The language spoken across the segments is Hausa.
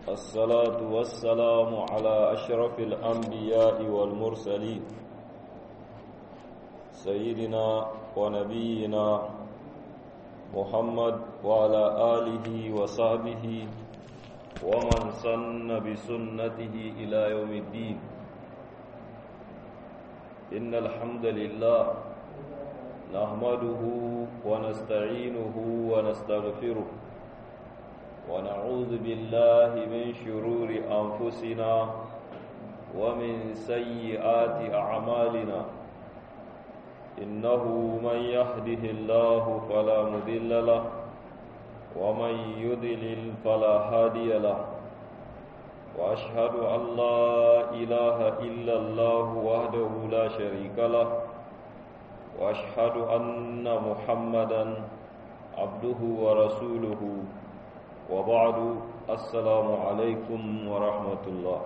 الصلاة والسلام على أشرف الأنبياء والمرسلين سيدنا ونبينا محمد وعلى آله وصحبه ومن سن بسنته إلى يوم الدين إن الحمد لله نحمده ونستعينه ونستغفره ونعوذ بالله من شرور أنفسنا ومن سيئات أعمالنا إنه من يهده الله فلا مذل له ومن يضلل فلا هادي له وأشهد أن لا إله إلا الله وحده لا شريك له وأشهد أن محمدا عبده ورسوله وبعد السلام عليكم ورحمة الله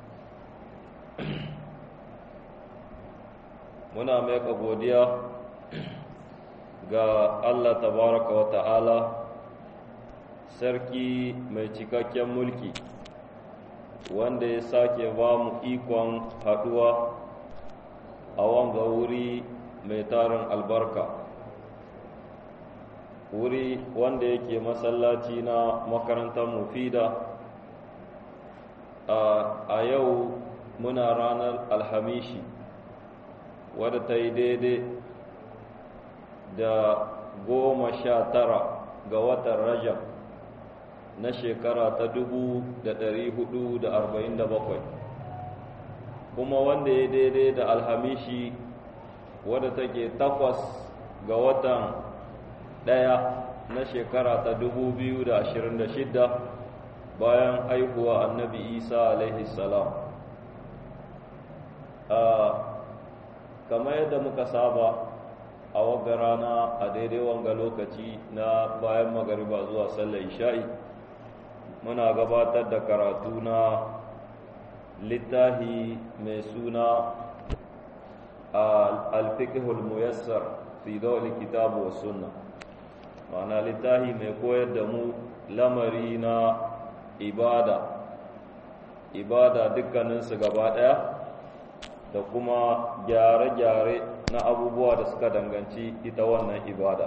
muna maika godiya ga Allah tabaraka wa ta'ala sarki mai cikakken mulki wanda ya sake ba mu ikon haduwa a wanga wuri mai tarin albarka wuri wanda yake masallaci na makarantar mufida a yau muna ranar alhamishi wadda ta yi daidai da goma sha tara ga watan rajab na shekara ta dubu da ɗari hudu da arba'in da bakwai kuma wanda ya daidai da alhamishi wadda take takwas ga watan ɗaya na shekara ta dubu biyu da ashirin da shidda bayan haihuwa annabi isa alaihi salam kamar yadda muka saba a wagga rana a daidai wanga lokaci na bayan magariba zuwa sallar isha'i muna gabatar da karatu na littahi mai suna al-fiqhul muyassar fi dawli kitabu wa sunna ma'ana littahi mai koyar da mu lamari na ibada ibada dukkaninsu gaba ɗaya da kuma gyare-gyare na abubuwa da suka danganci ita wannan ibada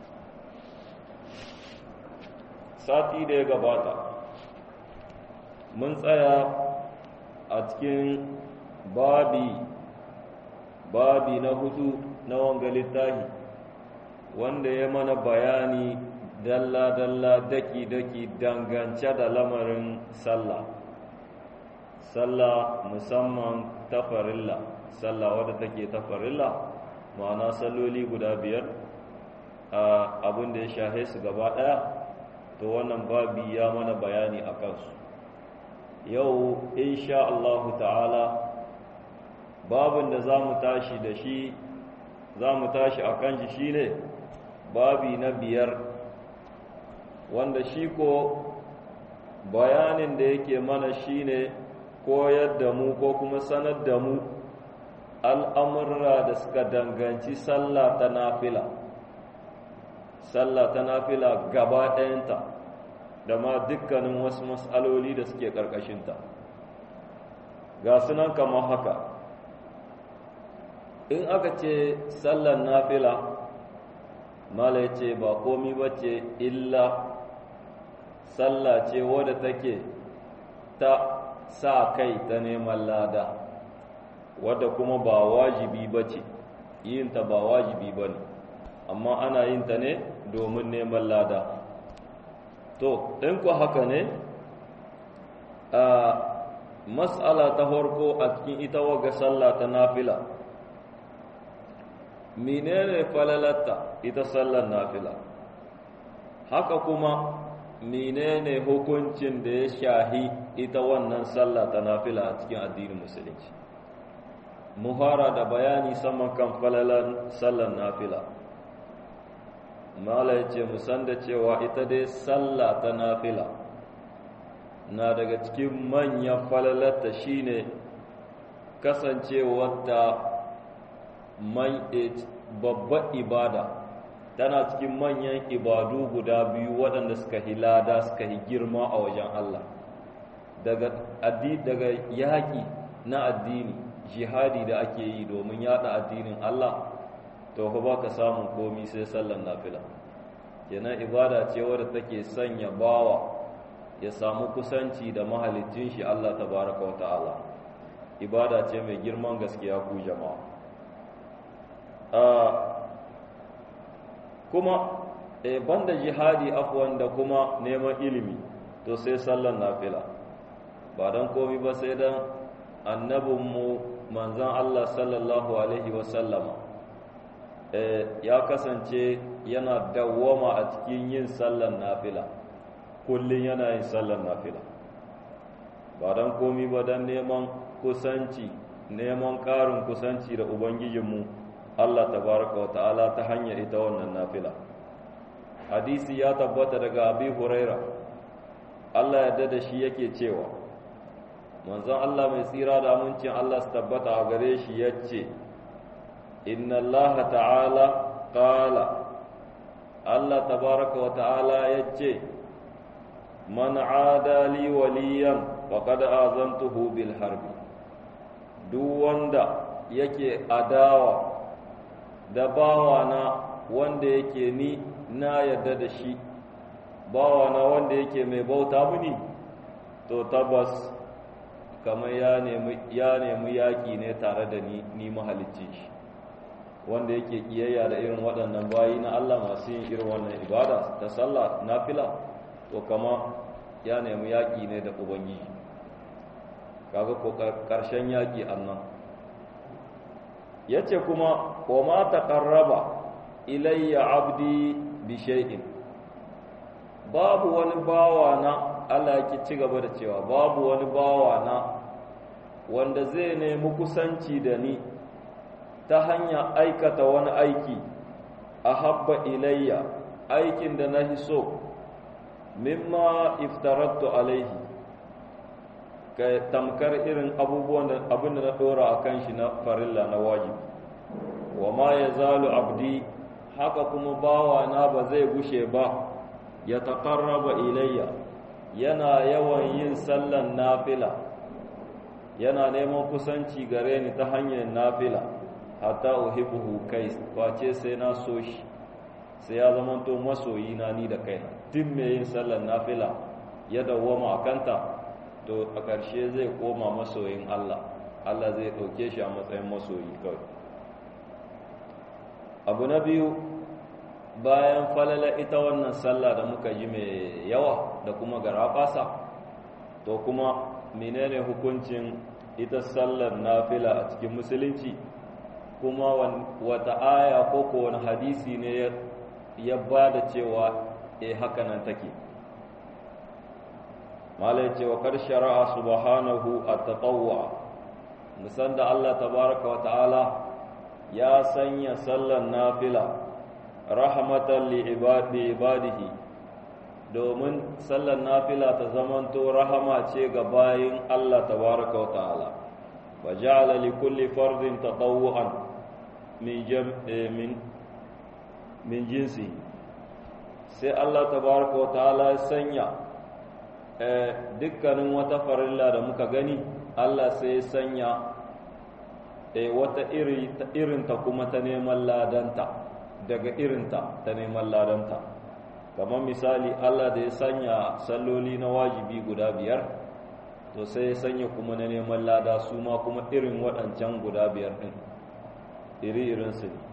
sati da ya gabata mun tsaya a cikin babi babi na hudu na wanga littahi wanda ya mana bayani dalla-dalla daki-daki dangance da lamarin sallah sallah musamman ta farilla sallah wadda take ta farilla ma'ana salloli guda biyar abin da ya shahe su gaba ɗaya to wannan babi ya mana bayani a kansu yau insha Allahu ta'ala babin da za mu tashi da shi za mu tashi a kan shi shine babi na biyar wanda shi ko bayanin da yake mana shine koyar da mu ko kuma sanar da mu al'amurra da suka danganci sallah ta nafila sallah ta nafila gaba ɗayanta da ma dukkanin wasu matsaloli da suke ƙarƙashinta ga sunan kamar haka in aka ce sallar nafila mala ce ba komi ba ce illa sallah ce wadda take ta sa kai ta neman lada wadda kuma ba wajibi ba ce yinta ba wajibi ba ne amma ana yinta ne domin neman lada to in ku haka ne a mas'ala ta farko a cikin ita waga sallah ta nafila menene falalatta ita sallar nafila haka kuma menene hukuncin da ya shahi ita wannan sallah ta nafila a cikin addinin musulunci mu fara da bayani saman kan falalan sallar nafila mala ya ce musan da cewa ita dai sallah ta nafila na daga cikin manyan falalarta shine kasancewarta babbar ibada tana cikin manyan ibadu guda biyu waɗanda suka hi lada suka hi girma a wajen Allah daga daga yaƙi na addini jihadi da ake yi domin yada addinin Allah to fa baka samun komi sai sallan nafila kenan ibada ce wadda take sanya bawa ya samu kusanci da mahalicin shi Allah tabaraka wa ta'ala ibada ce mai girman gaskiya ku jama'a kuma e banda jihadi afwan da kuma neman ilimi to sai sallan nafila ba dan komi ba sai dan annabinmu manzon Allah sallallahu alaihi wasallama ya kasance yana dawwama a cikin yin sallan nafila kullum yana yin sallan nafila ba don komi ba don neman kusanci neman ƙarin kusanci da ubangijinmu Allah tabaraka wa ta'ala ta hanyar ita wannan nafila hadisi ya tabbata daga abi huraira Allah ya da shi yake cewa manzon Allah mai tsira da amincin Allah su tabbata a gare shi yace inna Allah ta'ala qala Allah tabaraka wa ta'ala yace man ada li waliyan faqad azantuhu bil harbi duk wanda yake adawa da bawana wanda yake ni na yarda da shi bawana wanda yake mai bauta mini to tabbas kamar ya nemi ya nemi yaki ne tare da ni ni mahalicci shi wanda yake kiyayya da irin waɗannan bayi na Allah masu yin irin wannan ibada ta sallah nafila to kama ya nemi yaƙi ne da ubangiji kaga ko ƙarshen yaƙi annan yace kuma wa ma taqarraba ilayya abdi bi shay'in babu wani bawa na Allah yake ci gaba da cewa babu wani bawa na wanda zai nemi kusanci da ni ta hanya aikata wani aiki a habba ilayya aikin da na so mimma iftarattu alaihi ka tamkar irin abubuwan da abin da na dora a kan shi na farilla na wajibi wa ma ya zalu abdi haka kuma bawa na ba zai gushe ba ya taƙarraba ilayya yana yawan yin sallan nafila yana neman kusanci gare ni ta hanyar nafila hatta uhibbuhu kai face sai na so shi sai ya zama to masoyi na ni da kaina duk mai yin sallar nafila ya dawwama a kanta to a ƙarshe zai koma masoyin Allah Allah zai ɗauke shi a matsayin masoyi kawai abu na biyu bayan falala ita wannan sallah da muka ji mai yawa da kuma garafasa to kuma menene hukuncin ita sallar nafila a cikin musulunci kuma wata aya ko ko wani hadisi ne ya ba da cewa e haka nan take malai cewa kar shara'a subhanahu at-tatawwa musan da Allah tabaraka wa ta'ala ya sanya sallan nafila rahmatan li ibadi ibadihi domin sallan nafila ta zamanto rahama ce ga bayin Allah tabaraka wa ta'ala wa ja'ala li kulli fardin tatawwu'an min min min jinsi sai Allah tabaraka wa ta'ala ya sanya dukkanin wata farilla da muka gani Allah sai ya sanya wata irinta kuma ta neman ladanta daga irinta ta neman ladanta kamar misali Allah da ya sanya salloli na wajibi guda biyar to sai ya sanya kuma na neman lada su ma kuma irin waɗancan guda biyar ɗin iri-irinsu ne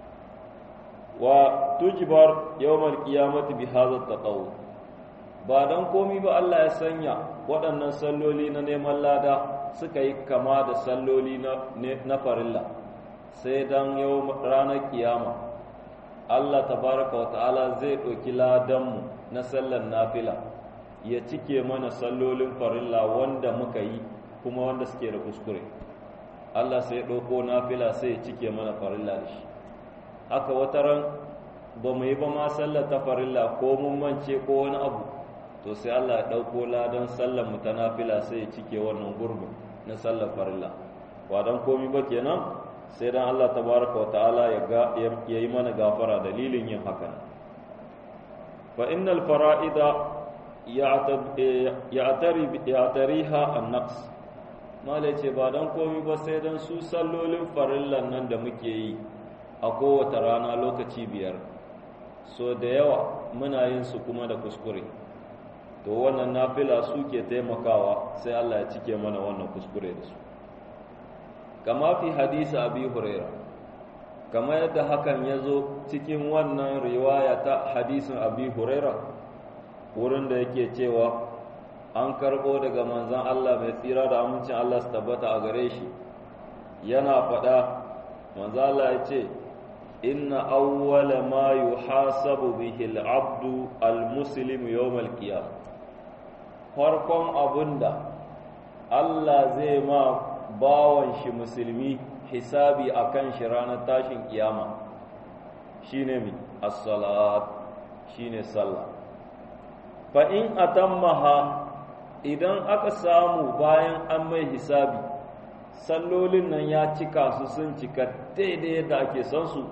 wa tujibar yawmal qiyamati bi hadha taqaw ba dan komi ba Allah ya sanya waɗannan salloli na neman lada suka yi kama da salloli na na farilla sai dan yau ranar kiyama Allah tabaraka wa ta'ala zai ɗauki ladanmu na sallar nafila ya cike mana sallolin farilla wanda muka yi kuma wanda suke da kuskure Allah sai ya ɗauko nafila sai ya cike mana farilla da shi haka wata ran ba mu yi ba ma sallar ta farilla ko mun mance ko wani abu to sai Allah ya ɗauko ladan sallar mu ta nafila sai ya cike wannan gurbin na sallar farilla ba dan komi ba kenan sai dan Allah tabaraka wa ta'ala ya ga ya yi mana gafara dalilin yin haka fa innal fara'ida ya'tariha an-naqs malai ce ba dan komi ba sai dan su sallolin farillan nan da muke yi a kowace rana lokaci biyar so da yawa muna yin su kuma da kuskure to wannan nafila suke taimakawa sai Allah ya cike mana wannan kuskure da su kama fi hadisi abi huraira kama yadda hakan ya zo cikin wannan riwaya ta hadisin abi huraira wurin da yake cewa an karbo daga manzan Allah mai tsira da amincin Allah su tabbata a gare shi yana faɗa manzan Allah ya ce inna awwala ma yuhasabu bihi al-abdu al-muslim yawm al-qiyamah farkon abunda Allah zai ma bawan shi musulmi hisabi akan shi ranar tashin kiyama shine mi as-salat shine sallah fa in atammaha idan aka samu bayan an mai hisabi sallolin nan ya cika su sun cika daidai yadda ake son su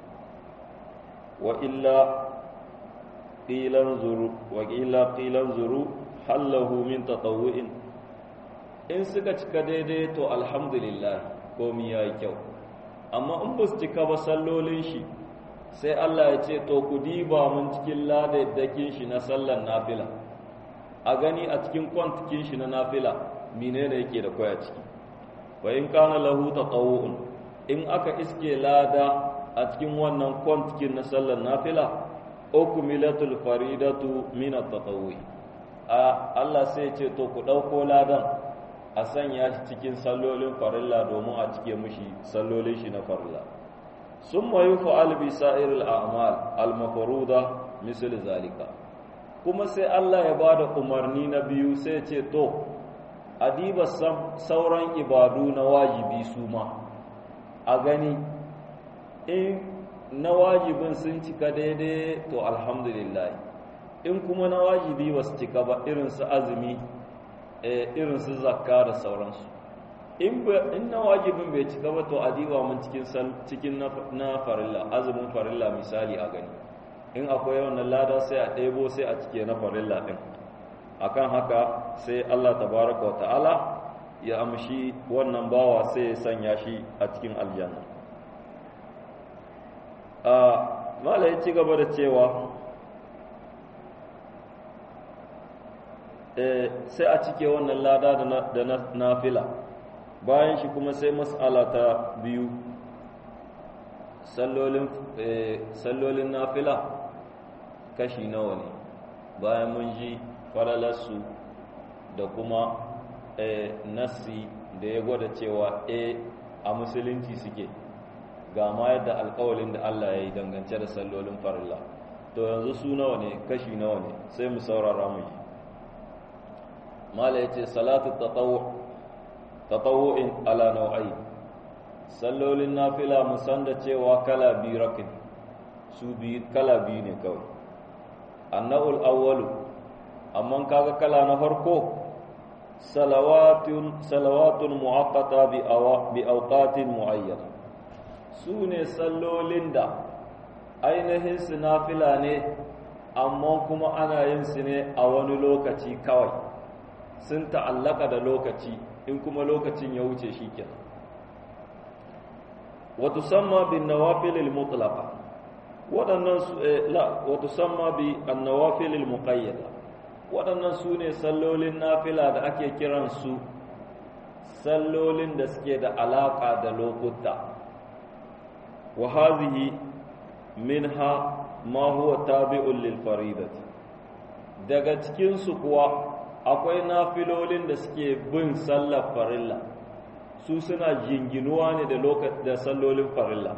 wa illa qilan zuru wa illa qilan zuru hallahu min tatawwu'in in suka cika daidai to alhamdulillah komai yayi kyau amma in ba su cika ba sallolin shi sai Allah ya ce to ku diba mun cikin ladadakin shi na sallar nafila a gani a cikin kwantikin shi na nafila menene yake da koya ciki wa in kana lahu tatawwu'un in aka iske lada a cikin wannan kwantikin na sallar nafila ukmilatul faridatu min at-tatawwi a Allah sai ce to ku dauko ladan a sanya shi cikin sallolin farilla domin a cike mishi sallolin shi na farilla summa yuf'al bi sa'iril a'mal al-mafruda misal zalika kuma sai Allah ya bada umarni na biyu sai ce to adiba sauran ibadu na wajibi su ma a gani in na wajibin sun cika daidai to alhamdulillah in kuma na wajibi ba su cika ba irin su azumi irin su zakka da sauransu in na wajibin bai cika ba to adiba mun cikin na farilla azumin farilla misali a gani in akwai wannan lada sai a ɗebo sai a cike na farilla ɗin akan haka sai Allah tabaraka wa ta'ala ya amshi wannan bawa sai ya sanya shi a cikin aljanna a mala ya ci gaba da cewa sai a cike wannan lada da nafila bayan shi kuma sai mas'ala ta biyu sallolin nafila kashi nawa ne bayan mun ji falalarsu da kuma nassi da ya gwada cewa e a musulunci suke ga ma yadda alkawalin da Allah ya yi dangance da sallolin farilla to yanzu su nawa ne kashi nawa ne sai mu saurara mu yi mala ya ce salatu tatawu'in ala nau'ai sallolin nafila mu san da cewa kala biyu rakin su biyu kala biyu ne kawai anna'ul awwalu amma kaga kala na farko salawatun salawatun muaqqata bi awa bi awqatin muayyana su ne sallolin da ainihin su nafila ne amma kuma ana yin su ne a wani lokaci kawai sun ta'allaka da lokaci in kuma lokacin ya wuce shi kenan wa tusamma bin nawafil mutlaqa waɗannan su la wa tusamma bi an-nawafil al-muqayyada waɗannan su ne sallolin nafila da ake kiran su sallolin da suke da alaƙa da lokuta wa hadhihi minha ma huwa tabi'un lil faridati daga cikin su kuwa akwai nafilolin da suke bin sallar farilla su suna jinginuwa ne da lokacin da sallolin farilla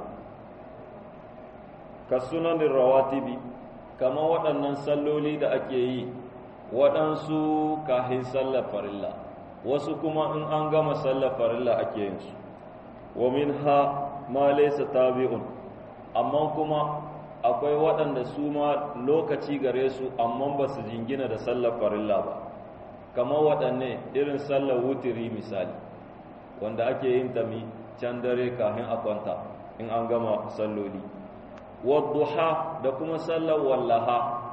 ka sunanin rawatibi kama waɗannan salloli da ake yi waɗansu kahin sallar farilla wasu kuma in an gama sallar farilla ake yin su wa min ha ma laysa tabi'un amma kuma akwai waɗanda su ma lokaci gare su amma ba su jingina da sallar farilla ba kamar waɗanne irin sallar wutiri misali wanda ake yin ta mi can dare kafin a kwanta in an gama salloli wadduha da kuma sallar wallaha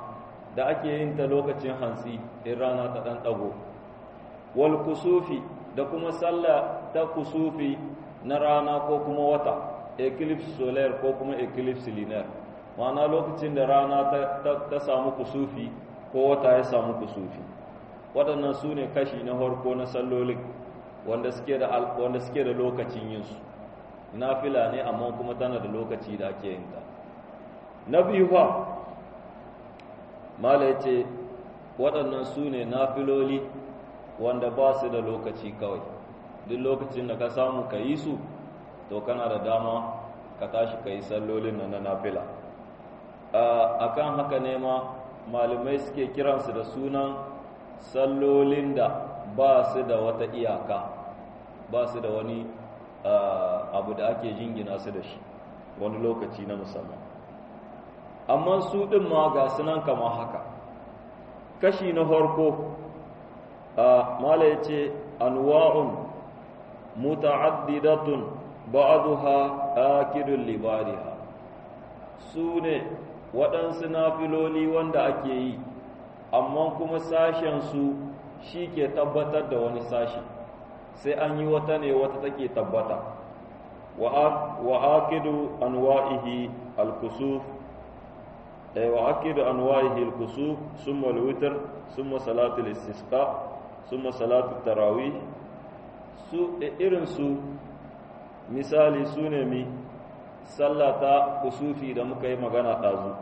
da ake yin ta lokacin hantsi in rana ta ɗan ɗago wal kusufi da kuma sallah ta kusufi na rana ko kuma wata eclipse solar ko kuma eclipse lunar ma'ana lokacin da rana ta samu kusufi ko wata ya samu kusufi waɗannan su ne kashi na harko na sallolin wanda suke da wanda suke da lokacin yin su nafila ne amma kuma tana da lokaci da ake yin ta na biyu fa mala yace waɗannan su ne nafiloli wanda ba su da lokaci kawai duk lokacin da ka samu ka yi su to kana da dama ka tashi ka yi sallolin na nafila a kan haka ne ma malamai suke kiransu da sunan sallolin da ba su da wata iyaka ba su da wani abu da ake jingina su da shi wani lokaci na musamman amma su ɗin ma ga sunan kama haka kashi na harko mala ya ce anwa'un muta'addidatun ba'aduha akidun libariha su ne waɗansu nafiloli wanda ake yi amma kuma sashensu shi ke tabbatar da wani sashi sai an yi wata ne wata take tabbata wa akidu anwa'ihi al-kusuf wa akidu anwa'ihi al-kusuf summa al-witr summa salatul istisqa summa salatul tarawih su irin su misali su ne mi sallata kusufi da muka yi magana ɗazu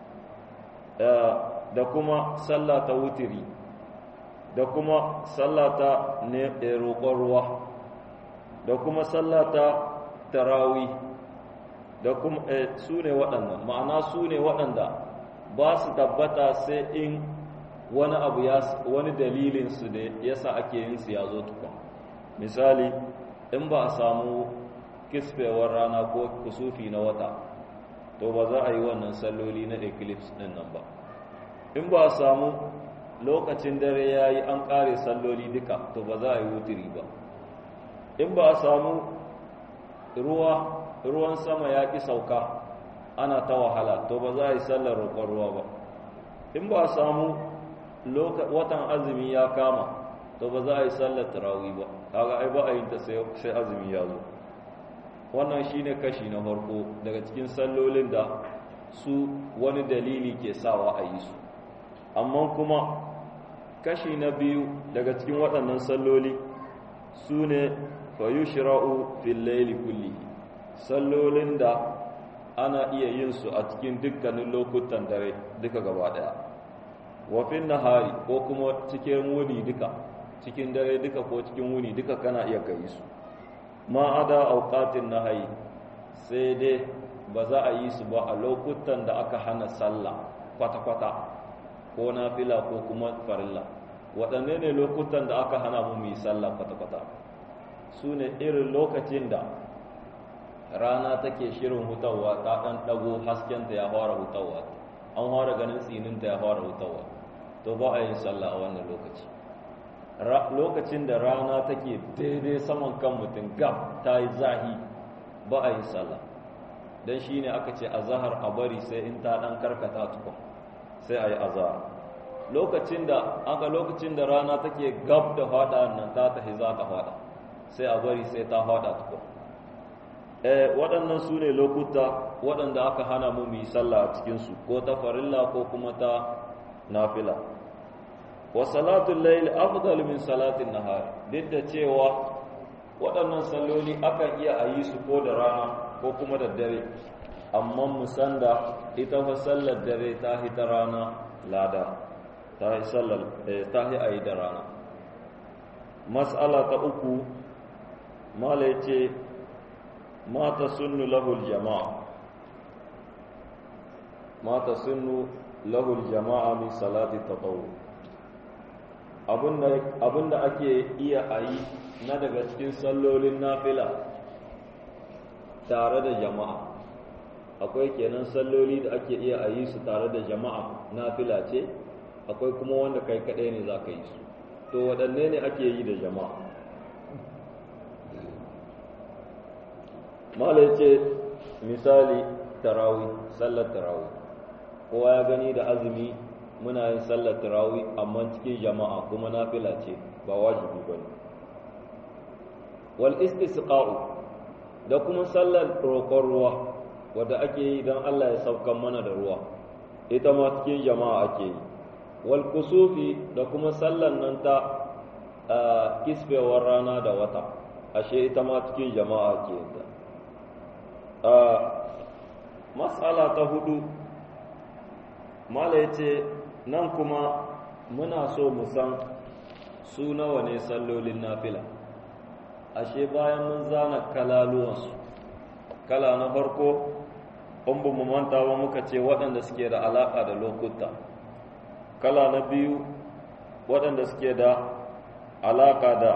da kuma sallata wutiri da kuma sallata ne roƙon ruwa da kuma sallata tarawi da kuma su ne waɗannan ma'ana su ne waɗanda ba su tabbata sai in wani abu ya wani dalilinsu da yasa ake yin su ya zo tukun misali in ba a samu kisfewar rana ko kusufi na wata to ba za a yi wannan salloli na eclipse din nan ba in ba a samu lokacin dare ya yi an ƙare salloli duka to ba za a yi wutiri ba in ba a samu ruwa ruwan sama ya ƙi sauka ana ta wahala to ba za a yi sallar roƙon ruwa ba in ba a samu watan azumi ya kama to ba za a yi sallar tarawih ba kaga ai ba a yin ta sai azumi ya zo wannan shine kashi na farko daga cikin sallolin da su wani dalili ke sawa a yi su amma kuma kashi na biyu daga cikin waɗannan salloli su ne fayushra'u fil layli kullihi sallolin da ana iya yin su a cikin dukkanin lokutan dare duka gaba daya wa fil nahari ko kuma cikin wuni duka cikin dare duka ko cikin wuni duka kana iya kai su ma ada auqatin nahayi sai dai ba za a yi su ba a lokutan da aka hana sallah kwata-kwata ko nafila ko kuma farilla waɗanne ne lokutan da aka hana mu yi sallah kwata-kwata su ne irin lokacin da rana take shirin hutawa ta ɗan ɗago haskenta ya fara hutawa an fara ganin tsininta ya fara hutawa to ba a yin sallah a wannan lokaci lokacin da rana take daidai saman kan mutum gab ta yi zahi ba a yin sallah don shi ne aka ce a zahar a bari sai in ta ɗan karkata tukun sai a yi azahar lokacin da aka lokacin da rana take gab da fada nan ta tafi za ta fada sai a bari sai ta fada tukun eh waɗannan su ne lokuta waɗanda aka hana mu yi sallah a cikinsu ko ta farilla ko kuma ta nafila wa salatul layl afdal min salatin nahar duk da cewa waɗannan salloli akan iya a yi su ko da rana ko kuma da dare amma musan da ita fa sallar dare ta hi ta rana lada ta hi sallar ta hi a yi da rana mas'ala ta uku mala ya ce mata sunnu lahul jama'a mata sunnu lahul jama'a min salati tatawu abinda ake iya a yi na daga cikin sallolin nafila tare da jama'a akwai kenan salloli da ake iya a yi su tare da jama'a nafila ce akwai kuma wanda kai kaɗai ne za ka yi su to waɗanne ne ake yi da jama'a mala ce misali tarawi sallar tarawi kowa ya gani da azumi muna yin sallar tarawih amma cikin jama'a kuma nafila ce ba wajibi bane wal istisqa'u da kuma sallar roƙon ruwa wadda ake yi don Allah ya saukan mana da ruwa ita ma cikin jama'a ake yi wal kusufi da kuma sallar nan ta kisfewar rana da wata ashe ita ma cikin jama'a ake yin ta matsala ta hudu mala ya ce nan kuma muna so mu san su nawa ne sallolin nafila ashe bayan mun zana kalaluwansu kala na farko in ba mu manta ba muka ce waɗanda suke da alaƙa da lokuta kala na biyu waɗanda suke da alaƙa da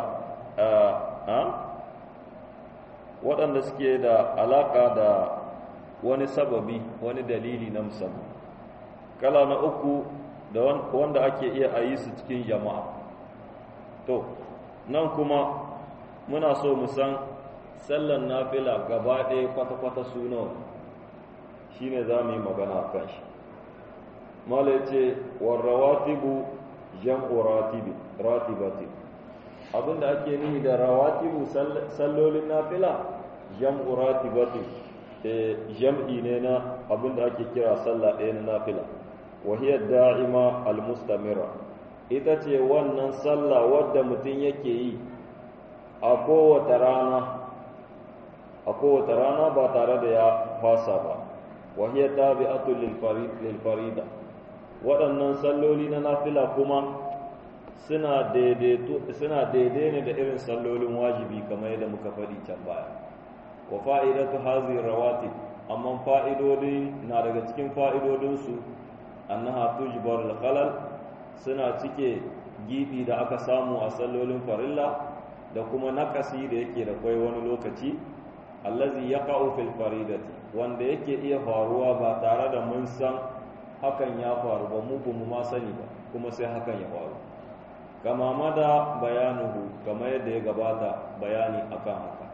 waɗanda suke da alaƙa da wani sababi wani dalili na musamman kala na uku da wanda ake iya a yi su cikin jama'a to nan kuma muna so mu san sallan nafila gaba ɗaya kwata-kwata suna shi ne za mu yi magana a kan shi mala ce warrawatibu jam'u ratibati abinda ake nihi da rawatibu sallolin nafila jam'u ratibati jam'i ne na abinda ake kira sallah ɗaya na nafila wahiyar da'ima al-mustamira ita ce wannan sallah wadda mutum yake yi a kowace rana a kowace rana ba tare da ya fasa ba wahiyar tabi'atul lil farida waɗannan salloli na nafila kuma suna suna daidai ne da irin sallolin wajibi kamar yadda muka faɗi can baya wa fa'idatu hazi rawatib amma fa'idodi na daga cikin fa'idodinsu annaha tujbar al-khalal suna cike gibi da aka samu a sallolin farilla da kuma nakasi da yake da kwai wani lokaci allazi yaqa'u fil faridati wanda yake iya faruwa ba tare da mun san hakan ya faru ba mu mu ma sani ba kuma sai hakan ya faru kama mada bayanuhu kamar yadda ya gabata bayani akan haka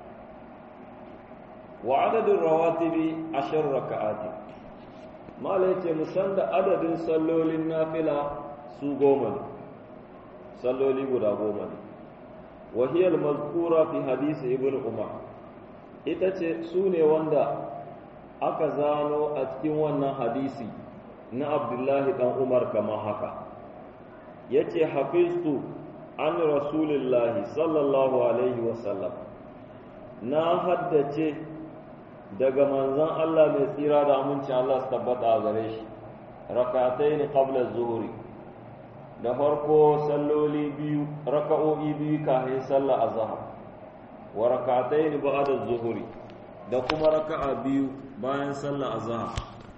wa adadin rawatibi ashar raka'ati mala yace musan da adadin sallolin nafila su goma ne salloli guda goma ne وهي المذكورة في حديث ابن عمر ita ce su ne wanda aka zano a cikin wannan hadisi na abdullahi dan umar kama haka ya ce hafiztu an rasulillahi sallallahu alaihi wasallam na haddace daga manzan Allah mai tsira da aminci Allah su tabbata a gare shi rakatai ne qabla zuhuri da farko salloli biyu raka'o'i biyu kafin sallah azhar wa rak'atayn ba'da zuhuri da kuma raka'a biyu bayan sallah azhar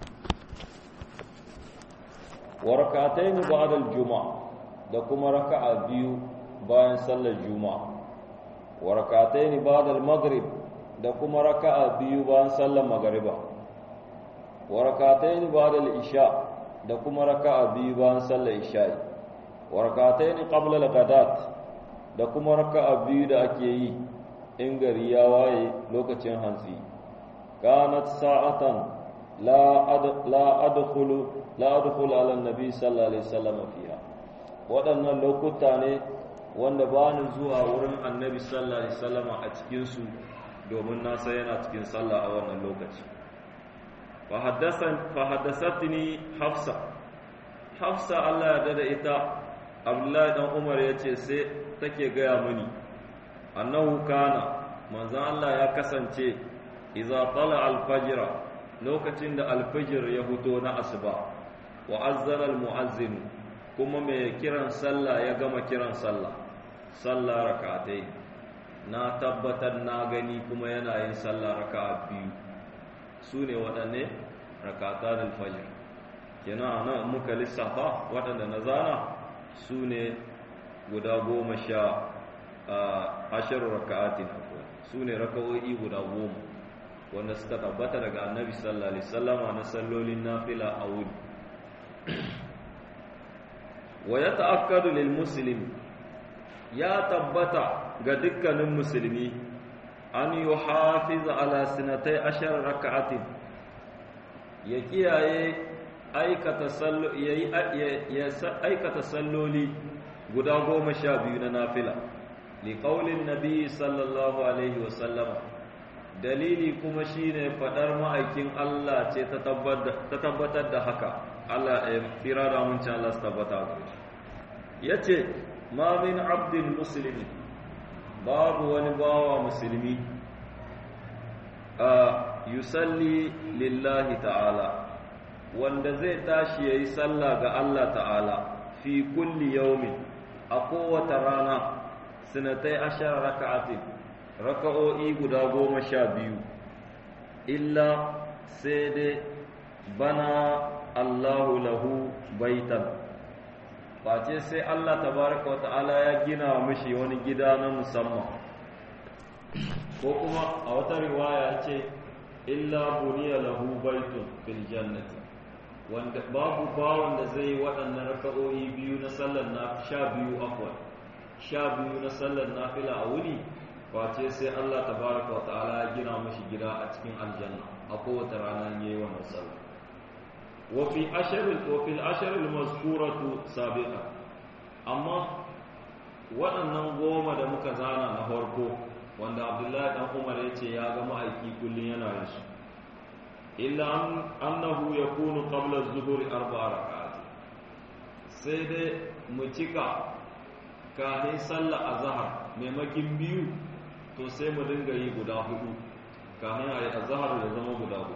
wa rak'atayn ba'da al-jumu'a da kuma raka'a biyu bayan sallar juma'a wa rak'atayn ba'da al-maghrib da kuma raka'a biyu bayan sallar magriba wa rak'atayn ba'da al-isha da kuma raka'a biyu bayan sallar isha'i warakataini qabla al-ghadat da kuma raka'a biyu da ake yi in gari ya waye lokacin hantsi kanat sa'atan la ad la adkhulu la adkhulu ala nabi sallallahu alaihi wasallam fiha waɗannan lokuta ne wanda ba ni zuwa wurin annabi sallallahu alaihi wasallam a cikin su domin na san yana cikin sallah a wannan lokaci fa haddasan fa haddathatni hafsa hafsa Allah ya dada ita abdullahi dan umar ya ce sai take gaya mini annahu kana manzan Allah ya kasance iza tala alfajira lokacin da alfajir ya fito na asuba wa azzara almuazzin kuma mai kiran sallah ya gama kiran sallah sallah rak'atai na tabbatar na gani kuma yana yin sallah raka'a biyu su ne waɗanne rak'atan alfajir kenan nan muka lissafa waɗanda na zana su ne guda goma sha ashirin raka'atin su ne raka'o'i guda goma wanda suka tabbata daga annabi sallallahu alaihi wasallama na sallolin nafila a wuri wa ya ta'akkadu lil muslim ya tabbata ga dukkanin musulmi an yi hafiz ala sinatai ashar raka'atin ya kiyaye aikata salloli guda goma sha biyu na nafila liƙaulin nabi sallallahu alaihi wasallama dalili kuma shine faɗar ma'aikin Allah ce ta tabbatar da haka Allah ya fira da muncin Allah su tabbata ya ce ma min abdin musulmi babu wani bawa musulmi a yusalli lillahi ta'ala wanda zai tashi ya yi sallah ga Allah ta'ala fi kulli yaumin a kowace rana sinatai ashar raka'atin raka'o'i guda goma sha biyu illa sai dai bana Allahu lahu baitan face sai Allah tabaraka wa ta'ala ya gina mishi wani gida na musamman ko kuma a wata riwaya ce illa buniya lahu baitun fil jannati wanda babu bawon da zai yi waɗannan raka'o'i biyu na sallar na sha biyu afwan sha biyu na sallar nafila a wuni face sai Allah tabaraka wa ta'ala ya gina mashi gida a cikin aljanna a kowace rana yayi wannan sallah wa fi asharil wa fil asharil mazkuratu sabiqa amma waɗannan goma da muka zana na farko wanda Abdullahi dan Umar ya ce ya ga ma'aiki kullun yana yin su illa annahu yakunu qabla az-zuhri arba'a rak'at sai dai mu cika kafin sallah azhar maimakin biyu to sai mu dinga yi guda hudu kafin a yi azhar ya zama guda hudu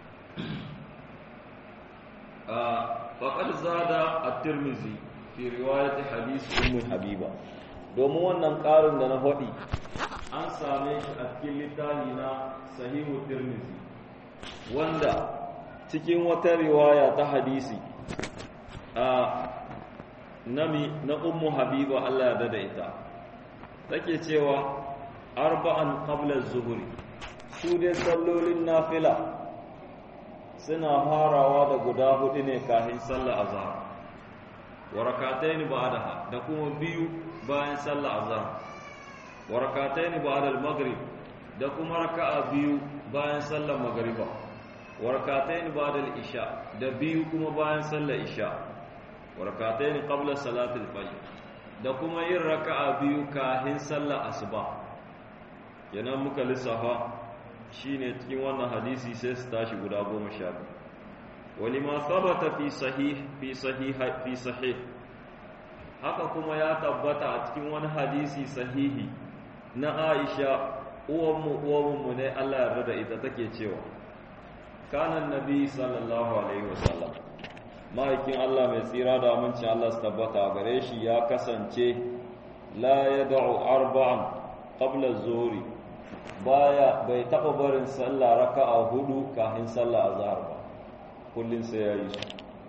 faqad zada at-tirmidhi fi riwayat hadith ummu habiba domin wannan karin da na hodi an same shi a cikin littafi na sahihu tirmidhi wanda cikin wata riwaya ta hadisi a nami na ummu habiba Allah ya dada ita take cewa arba'an qabla az-zuhri su dai sallolin nafila suna farawa da guda hudu ne kafin sallar azhar wa rak'atayn ba'daha da kuma biyu bayan sallar azhar wa rak'atayn ba'da al-maghrib da kuma raka'a biyu bayan sallar magriba wa rak'atayn ba'da al-isha da biyu kuma bayan sallar isha wa rak'atayn qabla salatil fajr da kuma yin raka'a biyu kafin sallar asuba kenan muka lissafa shine cikin wannan hadisi sai su tashi guda goma sha biyu walima sabata fi sahih fi sahih fi sahih haka kuma ya tabbata a cikin wani hadisi sahihi na Aisha uwanmu uwanmu ne Allah ya rada ita take cewa kana annabi sallallahu alaihi wasallam ma'aikin Allah mai tsira da amincin Allah su tabbata gare shi ya kasance la yad'u arba'an qabla az-zuhri baya bai taba barin sallah raka'a hudu kafin sallah azhar ba kullun sai yayi su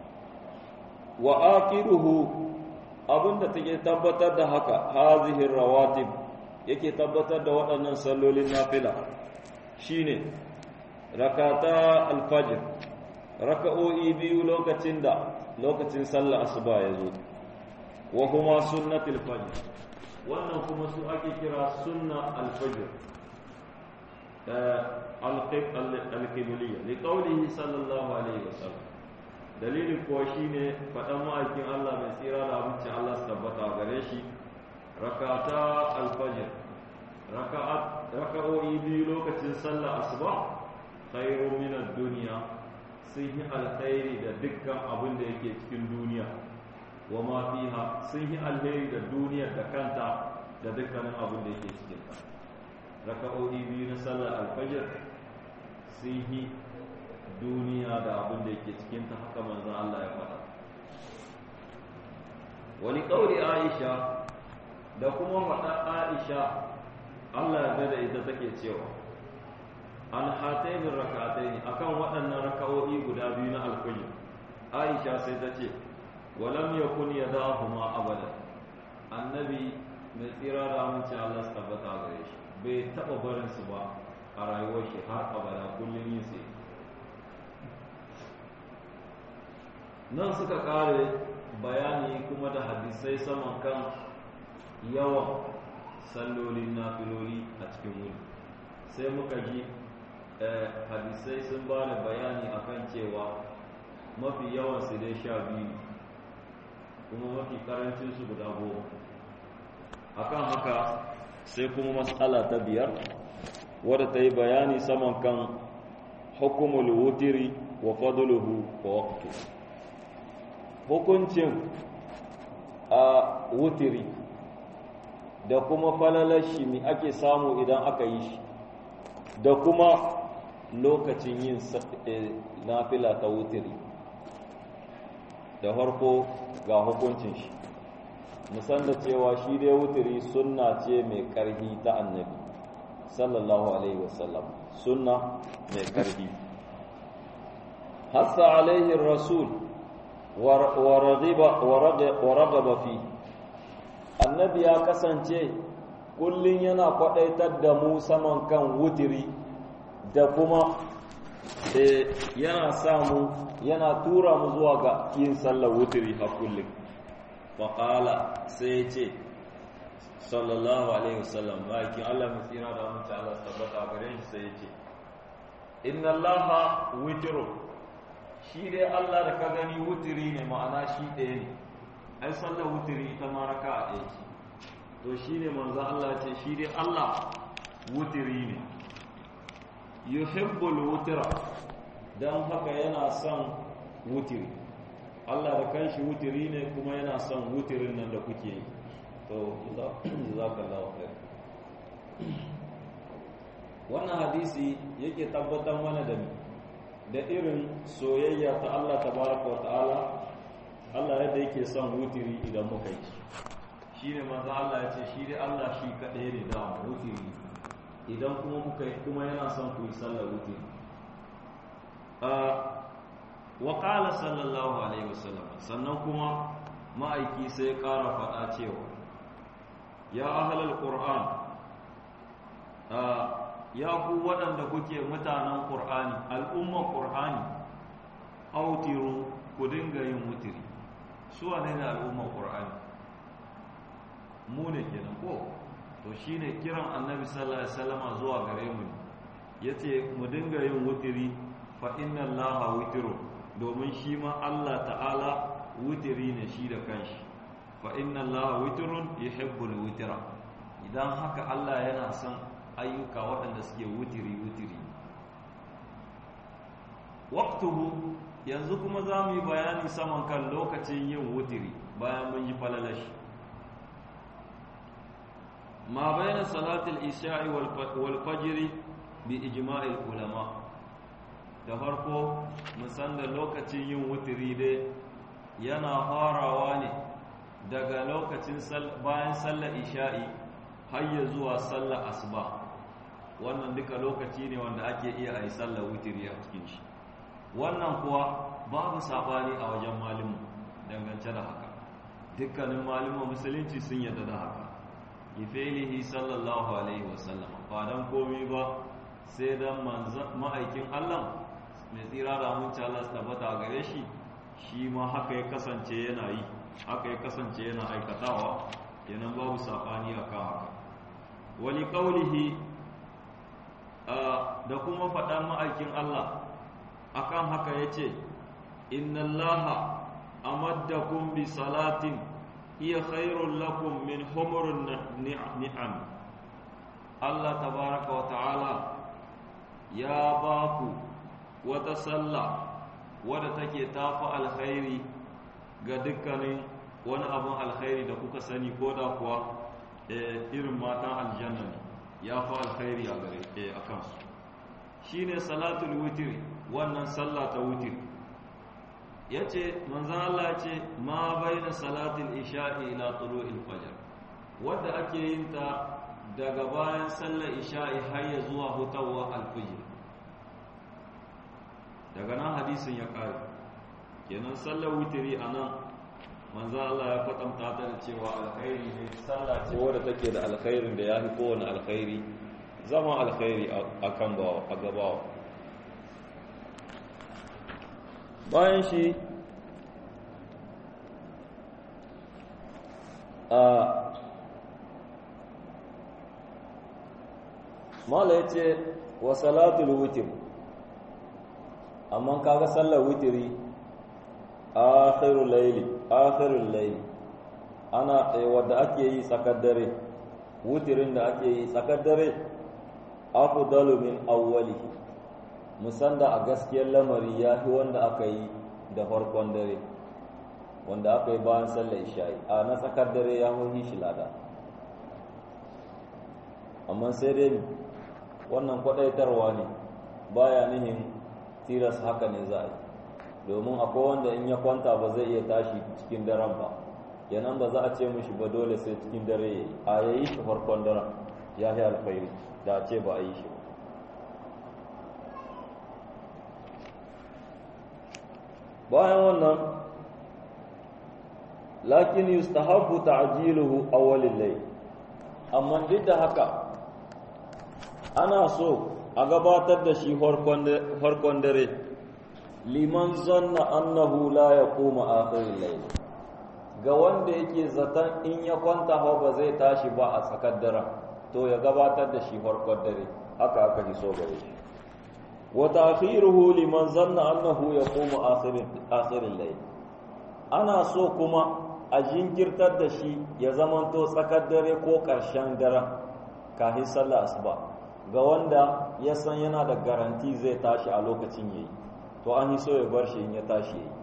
wa aqiruhu abinda take tabbatar da haka hazihi rawatib yake tabbatar da waɗannan sallolin nafila shine rakata alfajr raka'o'i biyu lokacin da lokacin sallah asuba ya zo wa huma sunnatul fajr wannan kuma su ake kira sunna alfajr alƙibliya li ƙaunihi sallallahu alaihi wasallam dalilin kuwa shi ne faɗan ma'aikin Allah mai tsira da abinci Allah su tabbata gare shi rakata alfajir raka'o'i biyu lokacin sallah asuba khairu min duniya sun yi alkhairi da dukkan abin da yake cikin duniya wa ma fiha sun yi alheri da duniyar da kanta da dukkanin abin da yake cikin ta raka'o'i biyu na sallar alfajir sun yi duniya da abin da yake cikin ta haka manzon Allah ya faɗa wani ƙauri Aisha da kuma faɗa Aisha Allah ya da ita take cewa an hataini rak'ataini akan waɗannan raka'o'i guda biyu na alfajir Aisha sai ta ce walam yakun yadahuma abada annabi mai tsira da aminci Allah su tabbata gare shi bai taɓa barinsu ba a rayuwar shi har abada kullum yin sai nan suka ƙare bayani kuma da hadisai saman kan yawan sallolin nafiloli a cikin wuri sai muka ji hadisai sun ba da bayani akan cewa mafi yawansu dai sha biyu kuma mafi karancinsu guda goma akan haka sai kuma matsala ta biyar wadda ta yi bayani saman kan hukumul wutiri wa fadluhu wa waqtu hukuncin a wutiri da kuma falalar shi mi ake samu idan aka yi shi da kuma lokacin yin nafila ta wutiri da farko ga hukuncin shi musan da cewa shi dai wutiri sunna ce mai ƙarfi ta annabi sallallahu alaihi wasallam sunna mai ƙarfi hassa alaihi rasul wa ragaba fi annabi ya kasance kullum yana kwaɗaitar da mu saman kan wutiri da kuma yana samu yana tura mu zuwa ga yin sallar wutiri a kullum faƙala sai ce sallallahu alaihi wasallam bakin Allah mai tsira da mutu Allah tabbata gare shi sai ce inna Allah witiru shi dai Allah da ka gani wutiri ne ma'ana shi ɗaya ne ai sallar wutiri ita ma raka a ɗaya ce to shi ne manzo Allah ce shi dai Allah wutiri ne yuhibbul wutira dan haka yana son wutiri Allah da kanshi wutiri ne kuma yana son wutirin nan da kuke yi to jazakallahu khair wannan hadisi yake tabbatar mana da da irin soyayya ta Allah tabaraka wa ta'ala Allah yadda yake son wutiri idan muka yi shine manzo Allah ya ce shi dai Allah shi kadai ne da wutiri idan kuma muka yi kuma yana son ku yi sallar wutiri wa qala sallallahu alaihi wasallam sannan kuma ma'aiki sai ya ƙara faɗa cewa ya ahlal qur'an ya ku waɗanda kuke mutanen qur'ani al'ummar qur'ani autiru ku dinga yin wutiri su wane ne al'ummar qur'ani mu ne kenan ko to shine kiran annabi sallallahu alaihi wasallama zuwa gare mu yace mu dinga yin wutiri fa inna allaha witrun domin shi ma Allah ta'ala wutiri ne shi da kanshi fa inna allaha witrun yuhibbul witra idan haka Allah yana son ayyuka waɗanda suke wutiri wutiri waqtuhu yanzu kuma za mu yi bayani saman kan lokacin yin wutiri bayan mun yi falalashi ما بين صلاة العشاء والفجر بإجماع العلماء da farko musan da lokacin yin wutiri dai yana farawa ne daga lokacin bayan sallar isha'i har ya zuwa sallar asuba wannan duka lokaci ne wanda ake iya a yi sallar wutiri a cikin shi wannan kuwa babu sabani a wajen malimu dangance da haka dukkanin malimu musulunci sun yadda da haka ifelihi sallallahu alaihi wasallam ba dan komi ba sai dan ma'aikin Allah mai tsira da aminci Allah su tabbata a gare shi shi ma haka ya kasance yana yi haka ya kasance yana aikatawa kenan babu sabani akan haka wali qaulihi da kuma faɗan ma'aikin Allah akan haka yace inna allaha amaddakum bi salatin hiya khairul lakum min humurun ni'am Allah tabaraka wa ta'ala ya ba ku wata sallah wadda take tafi alkhairi ga dukkanin wani abun alkhairi da kuka sani ko da kuwa irin matan aljanna ne ya fi alkhairi a gare a kansu shine salatul witri wannan sallah ta witri yace manzon Allah yace ma baina salatul isha'i ila tulu'il fajr wanda ake yin ta daga bayan sallar isha'i har ya zuwa hutawa alfijir daga nan hadisin ya kare kenan sallar witri anan manzo Allah ya kwatanta ta da cewa alkhairi ne sallah ce wadda take da alkhairin da yafi kowane alkhairi zama alkhairi akan bawa a gabawa bayan shi a mala ya ce wa salatul wutir amma kaga sallar wutiri akhirul layli akhirul layli ana wadda ake yi tsakar dare wutirin da ake yi tsakar dare afdalu min awwali musanda a gaskiyar lamari ya fi wanda aka yi da farkon dare wanda aka yi bayan sallar isha'i a na tsakar dare ya muhi shi lada amma sai dai wannan kwadaitarwa ne baya nihin tilas haka ne za a yi domin akwai wanda in ya kwanta ba zai iya tashi cikin daren ba yanan ba za a ce mishi ba dole sai cikin dare ya yi a yayi shi farkon daren ya yi alkhairi da a ce ba a yi shi ba bayan wannan lakin yustahabbu ta'jiluhu awwalil layl amma duk da haka ana so a gabatar da shi farkon dare liman zanna annahu la yaqumu akhiril layl ga wanda yake zaton in ya kwanta hawa ba zai tashi ba a tsakar daren to ya gabatar da shi farkon dare haka aka ji so gare shi wa ta'khiruhu liman zanna annahu yaqumu akhirin akhirin layl ana so kuma a jinkirtar da shi ya zamanto tsakar dare ko ƙarshen daren kafin sallar asuba ga wanda ya san yana da garanti zai tashi a lokacin yayi to an yi so ya bar shi in ya tashi yayi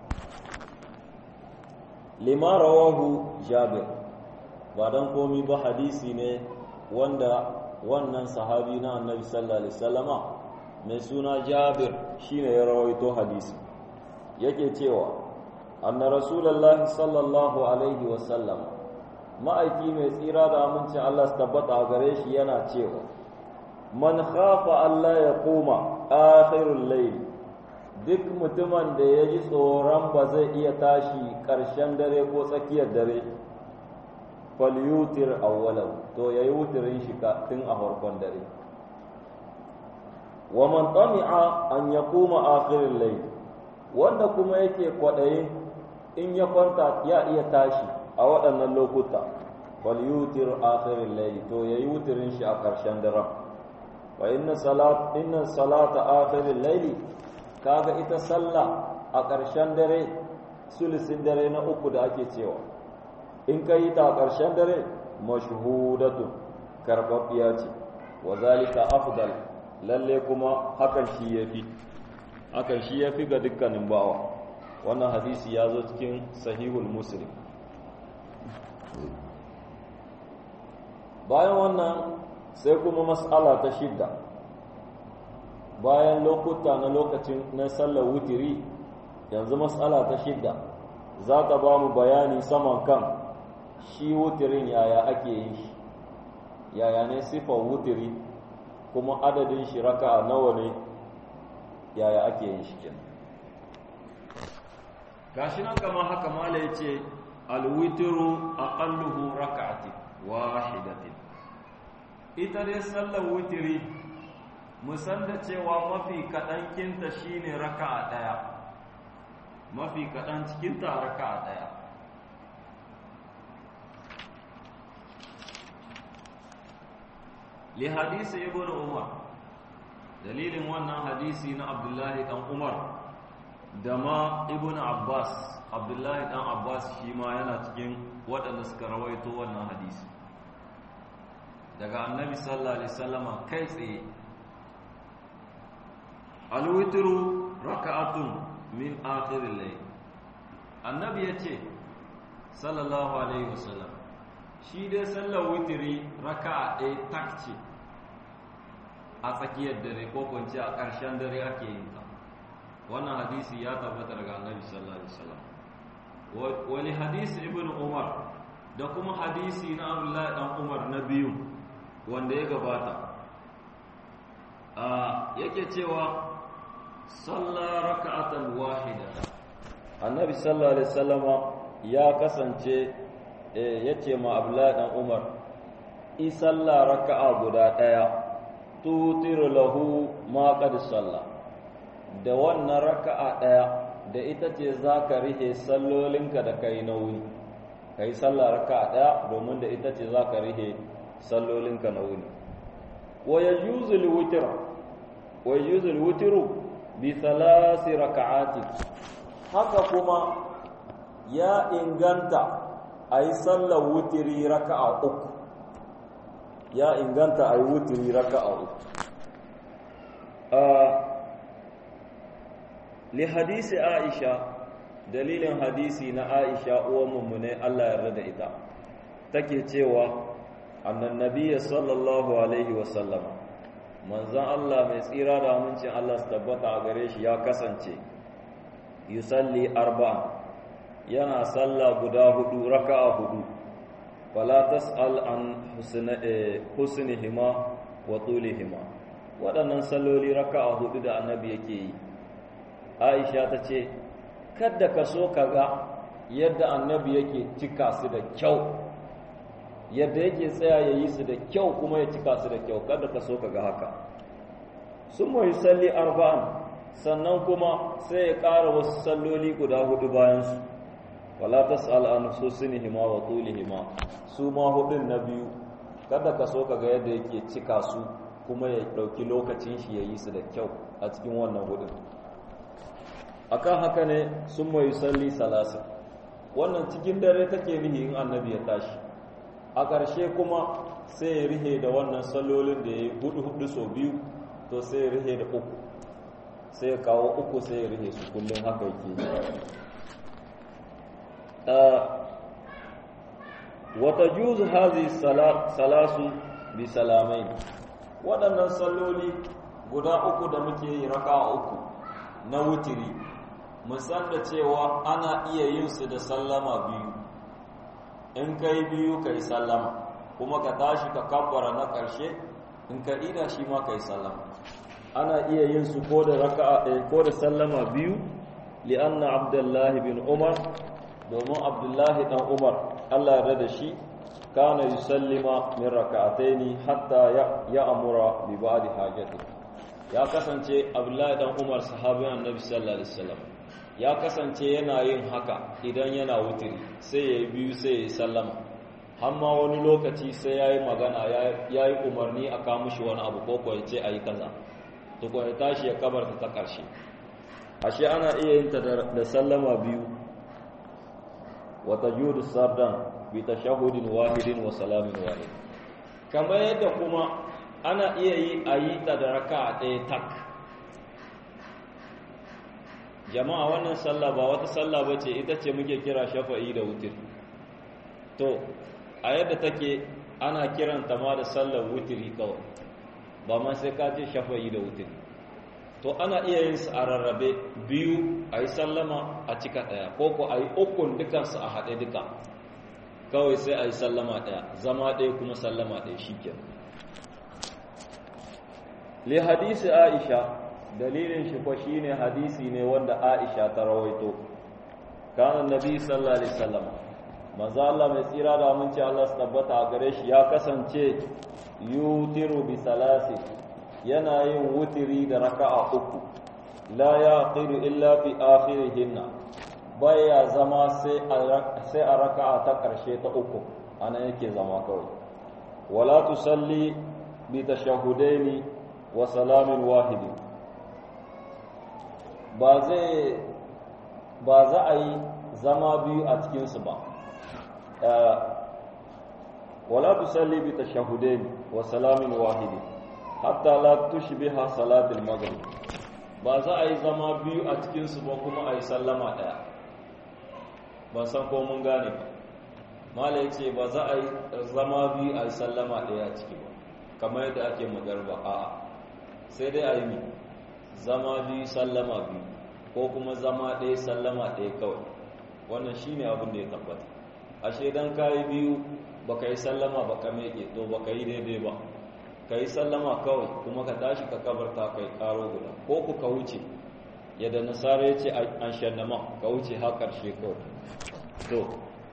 lima rawahu jabir ba dan komi ba hadisi ne wanda wannan sahabi na annabi sallallahu alaihi wasallama mai suna jabir shine ya rawaito hadisi yake cewa anna rasulullahi sallallahu alaihi wasallam ma'aiki mai tsira da amincin Allah su tabbata a gare shi yana cewa man khafa Allah ya koma akhirul layl duk mutumin da ya ji tsoron ba zai iya tashi ƙarshen dare ko tsakiyar dare falyutir awwalahu to yayi wutirin shi tun a farkon dare wa man tami'a an yaquma akhirul layl wanda kuma yake kwadayin in ya kwanta ya iya tashi a waɗannan lokuta falyutir akhirul layl to yayi wutirin shi a ƙarshen daren wa inna salat inna salata akhirul layl kaga ita sallah a ƙarshen dare sulisin dare na uku da ake cewa in ka yi ta a ƙarshen dare mashhudatu karɓaɓɓiya ce wa zalika afdal lalle kuma hakan shi yafi hakan shi yafi ga dukkanin bawa wannan hadisi ya zo cikin sahihul muslim bayan wannan sai kuma mas'ala ta shidda bayan lokuta na lokacin na sallar wutiri yanzu mas'ala ta shidda za ta ba mu bayani saman kan shi wutirin yaya ake yin shi yaya ne sifar wutiri kuma adadin shi raka'a nawa ne yaya ake yin shi kenan gashi nan kamar haka mala yace alwitru aqalluhu raka'atin wahidatin ita dai sallar wutiri musan da cewa mafi kaɗan kinta shine raka'a ɗaya mafi kaɗan cikinta raka'a ɗaya li hadisi ibn umar dalilin wannan hadisi na abdullahi dan umar da ma ibn abbas abdullahi dan abbas shi ma yana cikin waɗanda suka rawaito wannan hadisi daga annabi sallallahu alaihi wasallama kai tsaye alwitru raka'atun min akhiril layl annabi yace sallallahu alaihi wasallam shi dai sallar witri raka'a ɗaya tak ce a tsakiyar dare ko kunce a ƙarshen dare ake yin ta wannan hadisi ya tabbata daga annabi sallallahu alaihi wasallam wani hadisi ibn umar da kuma hadisi na abdullahi dan umar na biyu wanda ya gabata yake cewa salla raka'atan wahida annabi sallallahu alaihi wasallama ya kasance yace ma abdullahi dan umar i salla raka'a guda daya tutiru lahu ma qad salla da wannan raka'a daya da ita ce zaka rihe sallolinka da kai nauyi kai salla raka'a daya domin da ita ce zaka rihe sallolinka nauyi wa yajuzu al-witr wa yajuzu al-witru bi thalathi raka'ati haka kuma ya inganta a yi sallar wutiri raka'a uku ya inganta a yi wutiri raka'a uku li hadisi aisha dalilin hadisi na aisha uwan mummune Allah yarda da ita take cewa annan nabiyya sallallahu alaihi wasallama manzon Allah mai tsira da amincin Allah su tabbata a gare shi ya kasance yusalli arba'a yana salla guda hudu raka'a hudu fala tas'al an husnihima wa tulihima waɗannan salloli raka'a hudu da annabi yake yi aisha ta ce kadda ka so ka ga yadda annabi yake cika su da kyau yadda yake tsaya ya yi su da kyau kuma ya cika su da kyau kada ka so ka ga haka sun mai salli arba'an sannan kuma sai ya ƙara wasu salloli guda hudu bayansu wala tas'al an husnihima wa tulihima su ma hudun na biyu kada ka so ka ga yadda yake cika su kuma ya ɗauki lokacin shi ya yi su da kyau a cikin wannan hudun akan haka ne sun mai salli salasa wannan cikin dare take rihi in annabi ya tashi a ƙarshe kuma sai ya rihe da wannan sallolin da ya yi hudu hudu sau biyu to sai ya rihe da uku sai ya kawo uku sai ya rihe su kullum haka yake wata juzu hazi salasu bi salamai waɗannan salloli guda uku da muke yi raka uku na wutiri musan da cewa ana iya yin su da sallama biyu in ka yi biyu ka yi sallama kuma ka tashi ka kabbara na ƙarshe in ka ida shi ma ka yi sallama ana iya yin su ko da raka'a ɗaya ko da sallama biyu li'anna abdullahi bin umar domin abdullahi dan umar allah ya da shi kana yusallima min raka'ataini hatta ya amura bi ba'di hajati ya kasance abdullahi dan umar sahabin annabi sallallahu alaihi wasallam ya kasance yana yin haka idan yana wutiri sai ya yi biyu sai ya yi sallama hamma wani lokaci sai ya yi magana ya yi umarni a kamushi wani abu ko ya ce a yi kaza tukwa ya tashi ya kabarta ta ƙarshe ashe ana iya yin ta da sallama biyu wata judu sardan bi tashahudin wahidin wa salamin wahid kamar yadda kuma ana iya yi a yi ta da raka ɗaya tak jama'a wannan sallah ba wata sallah ba ce ita ce muke kira shafa'i da wutir to a yadda take ana kiranta ma da sallar wutiri kawai ba ma sai ka ce shafa'i da wutir to ana iya yin su a rarrabe biyu a yi sallama a cika ɗaya ko ko a yi ukun dukansu a haɗe duka kawai sai a yi sallama ɗaya zama ɗaya kuma sallama ɗaya shi ke li hadisi aisha dalilin shi ko shine hadisi ne wanda Aisha ta rawaito kana nabi sallallahu alaihi wasallam manzo Allah mai tsira da aminci Allah su tabbata a gare shi ya kasance yutiru bi salasi yana yin wutiri da raka'a uku la yaqilu illa fi akhirihinna baya zama sai a sai a raka'a ta karshe ta uku ana yake zama kawai wala tusalli bi tashahudaini wa salamin wahidin ba zai ba za a yi zama biyu a cikinsu ba wala tusalli bi tashahudain wa salamin wahidi hatta la tushbiha salatul maghrib ba za a yi zama biyu a cikinsu ba kuma a yi sallama daya ban san ko mun gane ba mala ce ba za a yi zama biyu a yi sallama daya ciki ba kamar yadda ake magarba a'a sai dai a yi zama biyu sallama biyu ko kuma zama ɗaya sallama ɗaya kawai wannan shi ne abin da ya tabbata ashe don ka yi biyu ba ka yi sallama ba ka meke to ba ka yi daidai ba ka yi sallama kawai kuma ka tashi ka kabarta kai karo guda ko ku ka wuce yadda nasara ya ce an shannama ka wuce har ƙarshe kawai to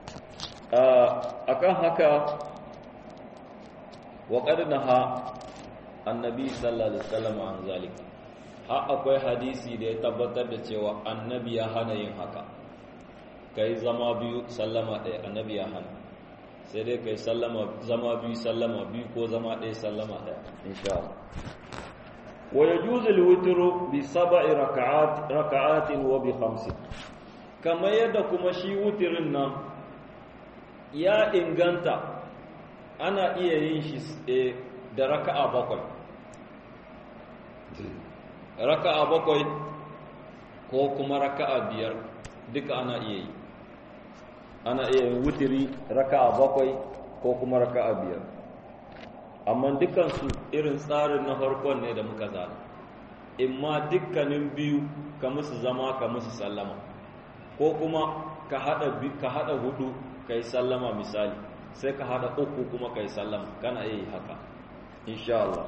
a kan haka wa na ha annabi sallallahu alaihi wasallam an zalika har akwai hadisi da ya tabbatar da cewa annabi ya hana yin haka kai zama biyu sallama ɗaya annabi ya hana sai dai kai sallama zama biyu sallama biyu ko zama ɗaya sallama ɗaya insha Allah wa yajuzu al-witru bi sab'i raka'at raka'atin wa bi khamsin kamar yadda kuma shi wutirin nan ya inganta ana iya yin shi da raka'a bakwai raka'a bakwai ko kuma raka'a biyar duka ana iya yi ana iya yin wutiri raka'a bakwai ko kuma raka'a biyar amma dukansu irin tsarin na farkon ne da muka zana imma dukkanin biyu ka musu zama ka musu sallama ko kuma ka hada ka hada hudu kai sallama misali sai ka hada uku kuma kai sallama kana iya yi haka insha Allah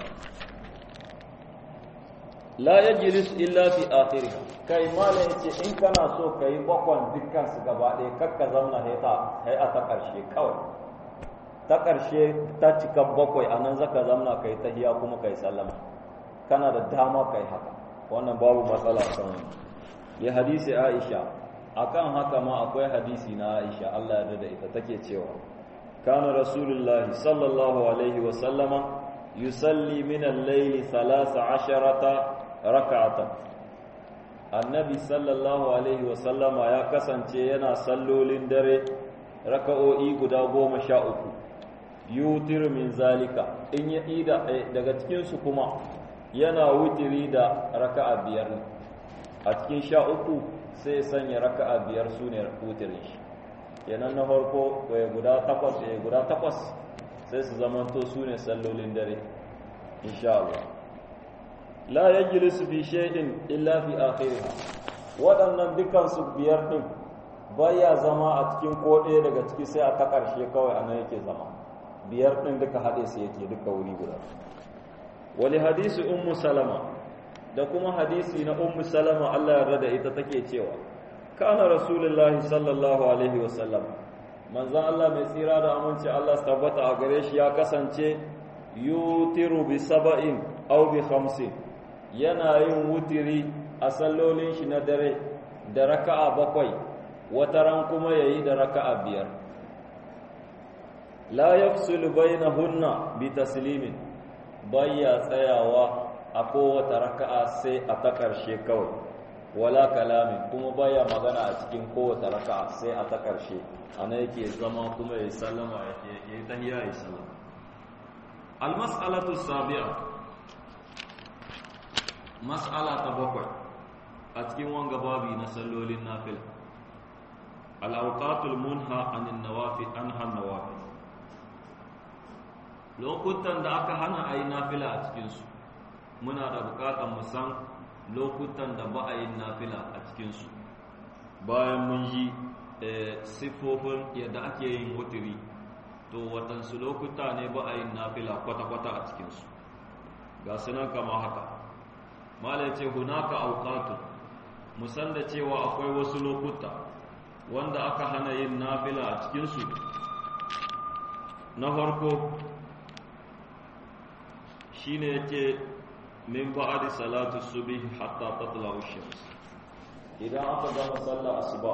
la yajlis illa fi akhirih kai malam yace in kana so kai bakon dukkan su gaba ɗaya kakka zauna haita hai a ta karshe kawai ta karshe ta cika bakwai anan zaka zauna kai tahiya kuma kai sallama kana da dama kai haka wannan babu matsala kan wannan ya hadisi Aisha akan haka ma akwai hadisi na Aisha Allah ya da ita take cewa kana rasulullahi sallallahu alaihi wa sallama yusalli min al-layli 13 raka'atan annabi sallallahu alaihi wa sallama ya kasance yana sallolin dare raka'o'i guda goma sha uku yutir min zalika in ya ida daga cikin su kuma yana wutiri da raka'a biyar a cikin sha uku sai sanya raka'a biyar su ne wutirin shi kenan na farko guda takwas guda takwas sai su zamanto su ne sallolin dare insha Allah la yajlisu fi shay'in illa fi akhiriha waɗannan dukan su biyar din baya zama a cikin ko ɗaya daga ciki sai a ta ƙarshe kawai anan yake zama biyar din duka haɗe su yake duka wuri guda wali hadisi ummu salama da kuma hadisi na ummu salama Allah ya rada ita take cewa kana rasulullahi sallallahu alaihi wasallam manzon Allah mai tsira da aminci Allah su tabbata a gare shi ya kasance yutiru bi saba'in aw bi khamsin yana yin wutiri a sallolin shi na dare da raka'a bakwai wataran kuma yayi da raka'a biyar la yafsulu bainahunna bi taslimin bayya tsayawa a kowace raka'a sai a ta ƙarshe kawai wala kalamin kuma baya magana a cikin kowace raka'a sai a ta ƙarshe ana yake zama kuma ya sallama ya yi tahiyya ya sallama almas'alatu sabi'a mas'ala ta bakwai a cikin wanga babi na sallolin nafila al-awqatul munha anin nawafil anha nawafil lokutan da aka hana a yi nafila a cikinsu muna da bukatar mu san lokutan da ba a yi nafila a cikinsu bayan mun ji siffofin yadda ake yin wutiri to waɗansu lokuta ne ba a yi nafila kwata-kwata a cikinsu ga sunan kama haka mala ce hunaka auqatu musan da cewa akwai wasu lokuta wanda aka hana yin nafila a cikinsu na farko shine yake min ba'di salatu subhi hatta tatla ash-shams idan aka gama sallar asuba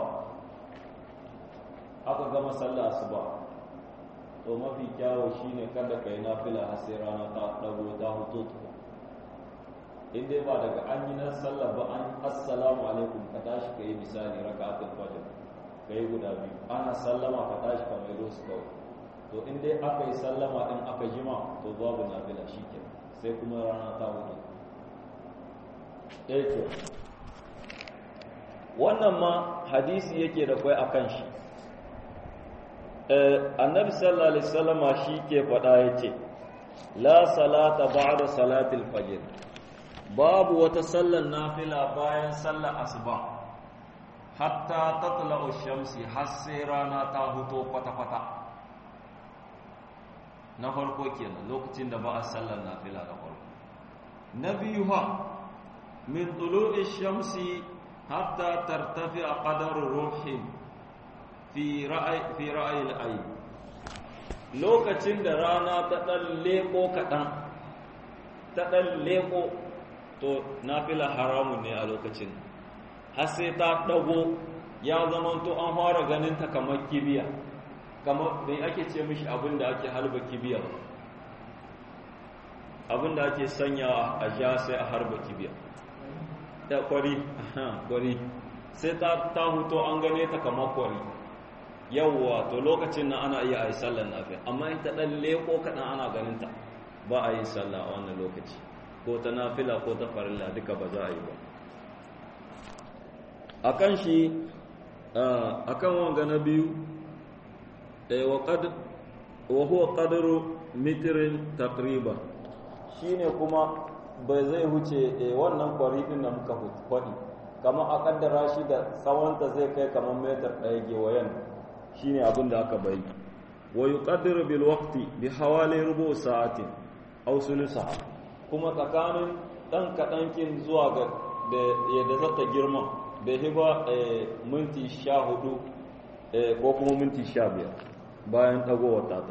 aka gama sallar asuba to mafi kyawo shine kada kai nafila har sai rana ta dago ta hutu in dai ba daga an yi nan sallar ba an assalamu alaikum ka tashi kai misali raka'atul fajr kai guda biyu ana sallama ka tashi ka mai su kawai to in dai aka yi sallama din aka jima to babu nafila shikenan sai kuma rana ta hudu ɗaya ke wannan ma hadisi yake da kwai a kan shi annabi sallallahu alaihi wasallama shi ke faɗa ya ce la salata ba'da salatil fajr babu wata sallar nafila bayan sallar asuba hatta tatla'u shamsi har sai rana ta huto kwata-kwata na farko kenan lokacin da ba a sallar nafila da farko na biyu ha min tulu'i shamsi hatta tartafi a qadar ruhin fi ra'ayi fi ra'ayi al lokacin da rana ta dan leko kadan ta dan leko to nafila haramun ne a lokacin har sai ta dago ya zamanto an fara ganin ta kamar kibiya kamar me ake ce mishi abin da ake halba kibiya abin da ake sanya a ja sai a harba kibiya da kwari kwari sai ta ta huto an gane ta kamar kwari yawwa to lokacin nan ana iya a yi sallar nafila amma in ta ɗan leko kaɗan ana ganin ta ba a yi sallah a wannan lokaci ko ta nafila ko ta farilla duka ba za a yi ba a kan shi a kan wanga na biyu wa huwa qadru mitirin takriba shine kuma bai zai huce wannan kwari din da muka faɗi kamar a kaddara shi da tsawonta zai kai kamar metar ɗaya gewayen shine abin da aka bari wa yuqaddiru bil waqti bi hawali rubu sa'atin aw sulusa kuma tsakanin dan kadankin zuwa ga da yadda zata girma bai hiba minti 14 ko kuma minti 15 bayan dagowar tata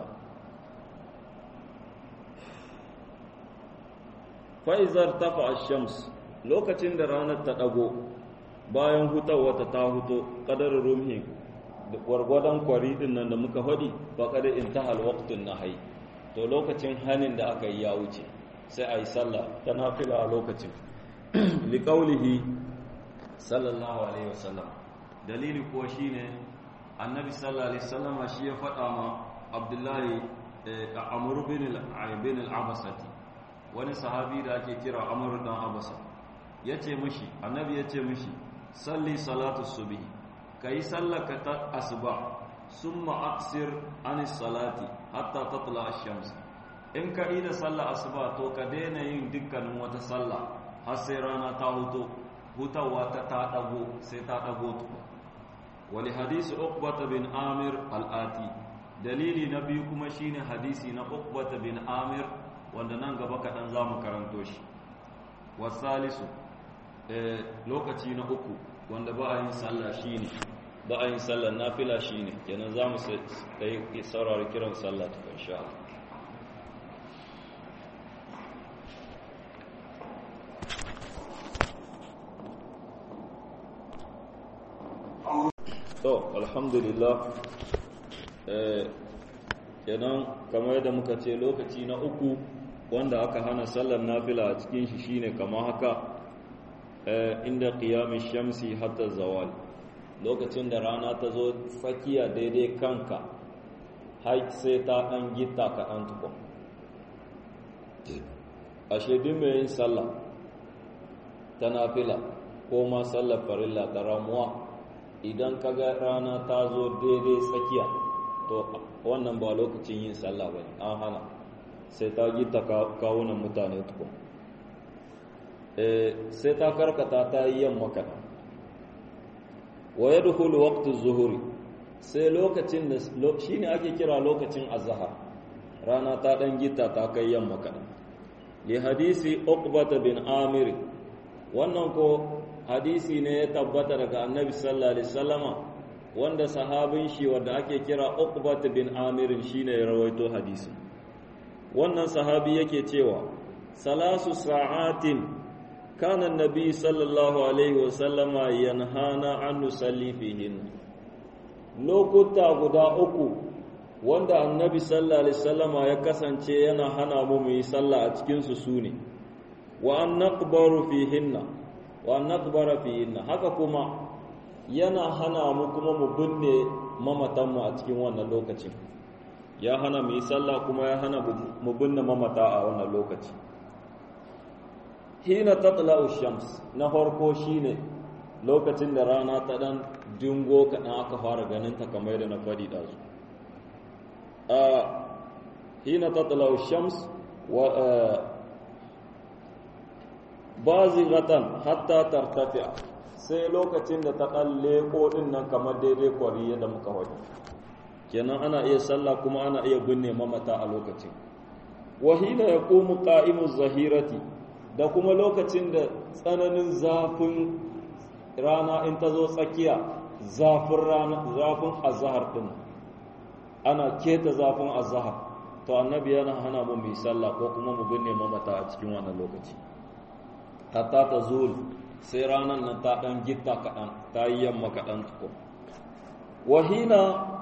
fa'izar tafa ash-shams lokacin da ranar ta dago bayan hutawa ta huto qadar rumhi da gwargwadon kwari din nan da muka hadi ba kada intahal waqtun nahyi to lokacin hanin da aka yi ya wuce sai ayi sallah ta nafila a lokacin liqaulihi sallallahu alaihi wasallam dalili ko shine annabi sallallahu alaihi wasallama shi ya faɗa ma abdullahi amr bin al-bin al-abasati wani sahabi da ake kira amr dan abasa yace mishi annabi yace mishi salli salatu subhi ka yi sallaka ta asuba sun ma'aksir anis salati hatta tatla shams in ka yi da sallah asuba to ka daina yin dukkanin wata sallah har sai rana ta huto hutawa ta ta dago sai ta dago tuba wali hadisi uqbata bin amir al-ati dalili na biyu kuma shine hadisi na uqbata bin amir wanda nan gaba kaɗan za mu karanto shi wasalisu lokaci na uku wanda ba a yin sallah shine ba a yin sallah nafila shine kenan za mu sai saurari kiran sallah ta insha Allah to alhamdulillah kenan kamar yadda muka ce lokaci na uku wanda aka hana sallar nafila a cikin shi shine kamar haka inda qiyamin shamsi hatta zawal lokacin da rana ta zo tsakiya daidai kanka har sai ta ɗan gita ka ɗan tukun a shaidun mai yin sallah ta nafila ko ma sallar farilla ta ramuwa idan ka ga rana ta zo daidai tsakiya to wannan ba lokacin yin sallah ba an hana sai ta gita kawunan mutane tukun sai ta karkata ta yi yamma kaɗan wa ya dukulu waktu zuhuri sai lokacin da shi ne ake kira lokacin azahar rana ta ɗan gita ta kai yamma kaɗan li hadisi uqbata bin amir wannan ko hadisi ne ya tabbata daga annabi sallallahu alaihi wasallama wanda sahabin shi wanda ake kira uqbata bin amir shine ya rawaito hadisi wannan sahabi yake cewa salasu sa'atin كان النبي صلى الله عليه وسلم ينهانا عن نصلي فيهن lokuta guda uku wanda annabi sallallahu alaihi wasallama ya kasance yana hana mu mu yi sallah a cikin su sune wa an naqbaru fihinna wa an naqbara fihinna haka kuma yana hana mu kuma mu binne mamatan mu a cikin wannan lokacin ya hana mu yi sallah kuma ya hana mu binne mamata a wannan lokaci hina tatla'u shams na farko shine lokacin da rana ta dan dingo kaɗan aka fara ganin ta kamar yadda na faɗi da su a hina tatla'u shams wa bazighatan hatta tartafi'a sai lokacin da ta dan leko din nan kamar daidai kwari yadda muka faɗi kenan ana iya sallah kuma ana iya binne mamata a lokacin wa hina yaqumu qa'imu zahirati da kuma lokacin da tsananin zafin rana in ta zo tsakiya zafin rana zafin azhar din ana keta zafin azhar to annabi yana hana mu mu sallah ko kuma mu binne mamata a cikin wannan lokaci hatta ta zul sai ranan nan ta dan gitta kaɗan ta yi yamma kaɗan tuko wahina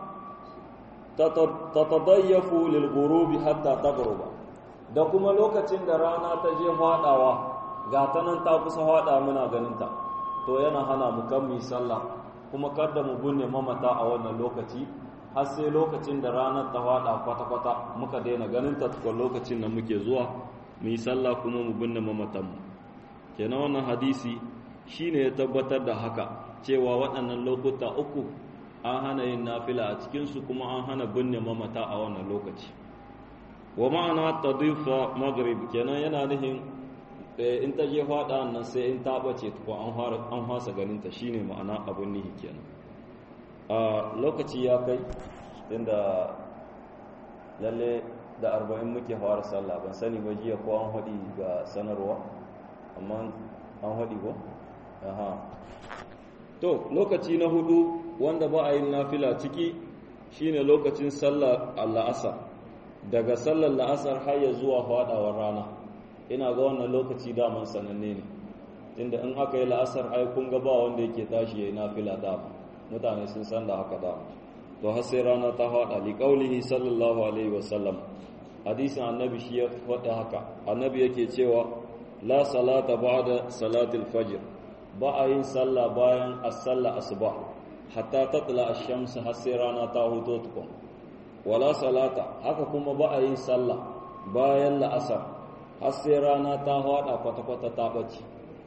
tatadayyafu lil ghurubi hatta taghruba da kuma lokacin da rana ta je faɗawa ga ta nan ta kusa faɗa muna ganinta to yana hana mu kan mu sallah kuma kada mu binne mamata a wannan lokaci har sai lokacin da ranar ta fada kwata-kwata muka daina ganin ta tukun lokacin da muke zuwa mu yi sallah kuma mu binne mamatanmu kenan wannan hadisi shine ya tabbatar da haka cewa waɗannan lokuta uku an hana yin nafila a cikinsu kuma an hana binne mamata a wannan lokaci wa ma'ana tadifa maghrib kenan yana nufin in ta je fada nan sai in ta bace ko an hasa ganin ta shine ma'ana abun nihi kenan a lokaci ya kai inda lalle da arba'in muke fara sallah ban sani ba jiya ko an haɗi ga sanarwa amma an haɗi ko aha to lokaci na hudu wanda ba a yin nafila ciki shine lokacin sallar la'asar daga sallar la'asar har ya zuwa faɗawar rana ina ga wannan lokaci daman sananne ne inda in aka yi la'asar ai kun ga ba wanda yake tashi yayi nafila dama mutane sun san da haka dama to har sai rana ta faɗa li qaulihi sallallahu alaihi wasallam hadisin annabi shi ya faɗa haka annabi yake cewa la salata ba'da salatil fajr ba a yin sallah bayan as-salla asuba hatta tatla ash-shams har sai rana ta huto tukun wala salata haka kuma ba a yin sallah bayan la'asar har sai rana ta hada kwata-kwata ta ɓace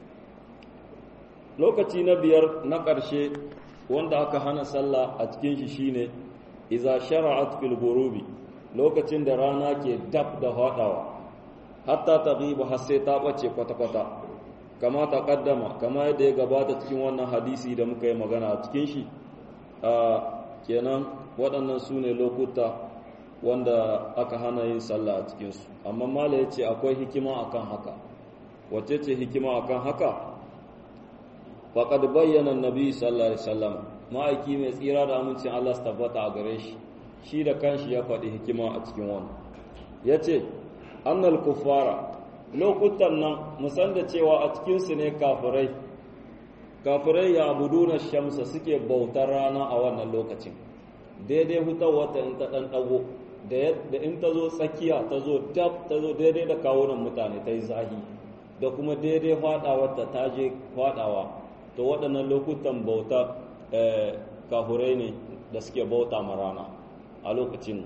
lokaci na biyar na ƙarshe wanda aka hana sallah a cikin shi shine iza shara'at fil ghurubi lokacin da rana ke dab da hadawa hatta taghibu har sai ta ɓace kwata-kwata kama ta kaddama kama yadda ya gabata cikin wannan hadisi da muka yi magana a cikin shi a kenan waɗannan su ne lokuta wanda aka hana yin sallah a cikinsu amma mala ya ce akwai hikima akan haka wacce ce hikima akan haka faƙad bayyana nabi sallallahu alaihi wasallam ma'aiki mai tsira da amincin Allah su tabbata a gare shi shi da kanshi ya faɗi hikima a cikin wannan ya ce annal kuffara lokutan nan musan da cewa a cikinsu ne kafirai kafirai ya abuduna shamsa suke bautar rana a wannan lokacin daidai hutar wata in ta ɗan ɗago da in ta zo tsakiya ta zo dab ta zo daidai da kawunan mutane ta yi zahi da kuma daidai faɗawarta ta je faɗawa to waɗannan lokutan bauta kafurai ne da suke bauta ma rana a lokacin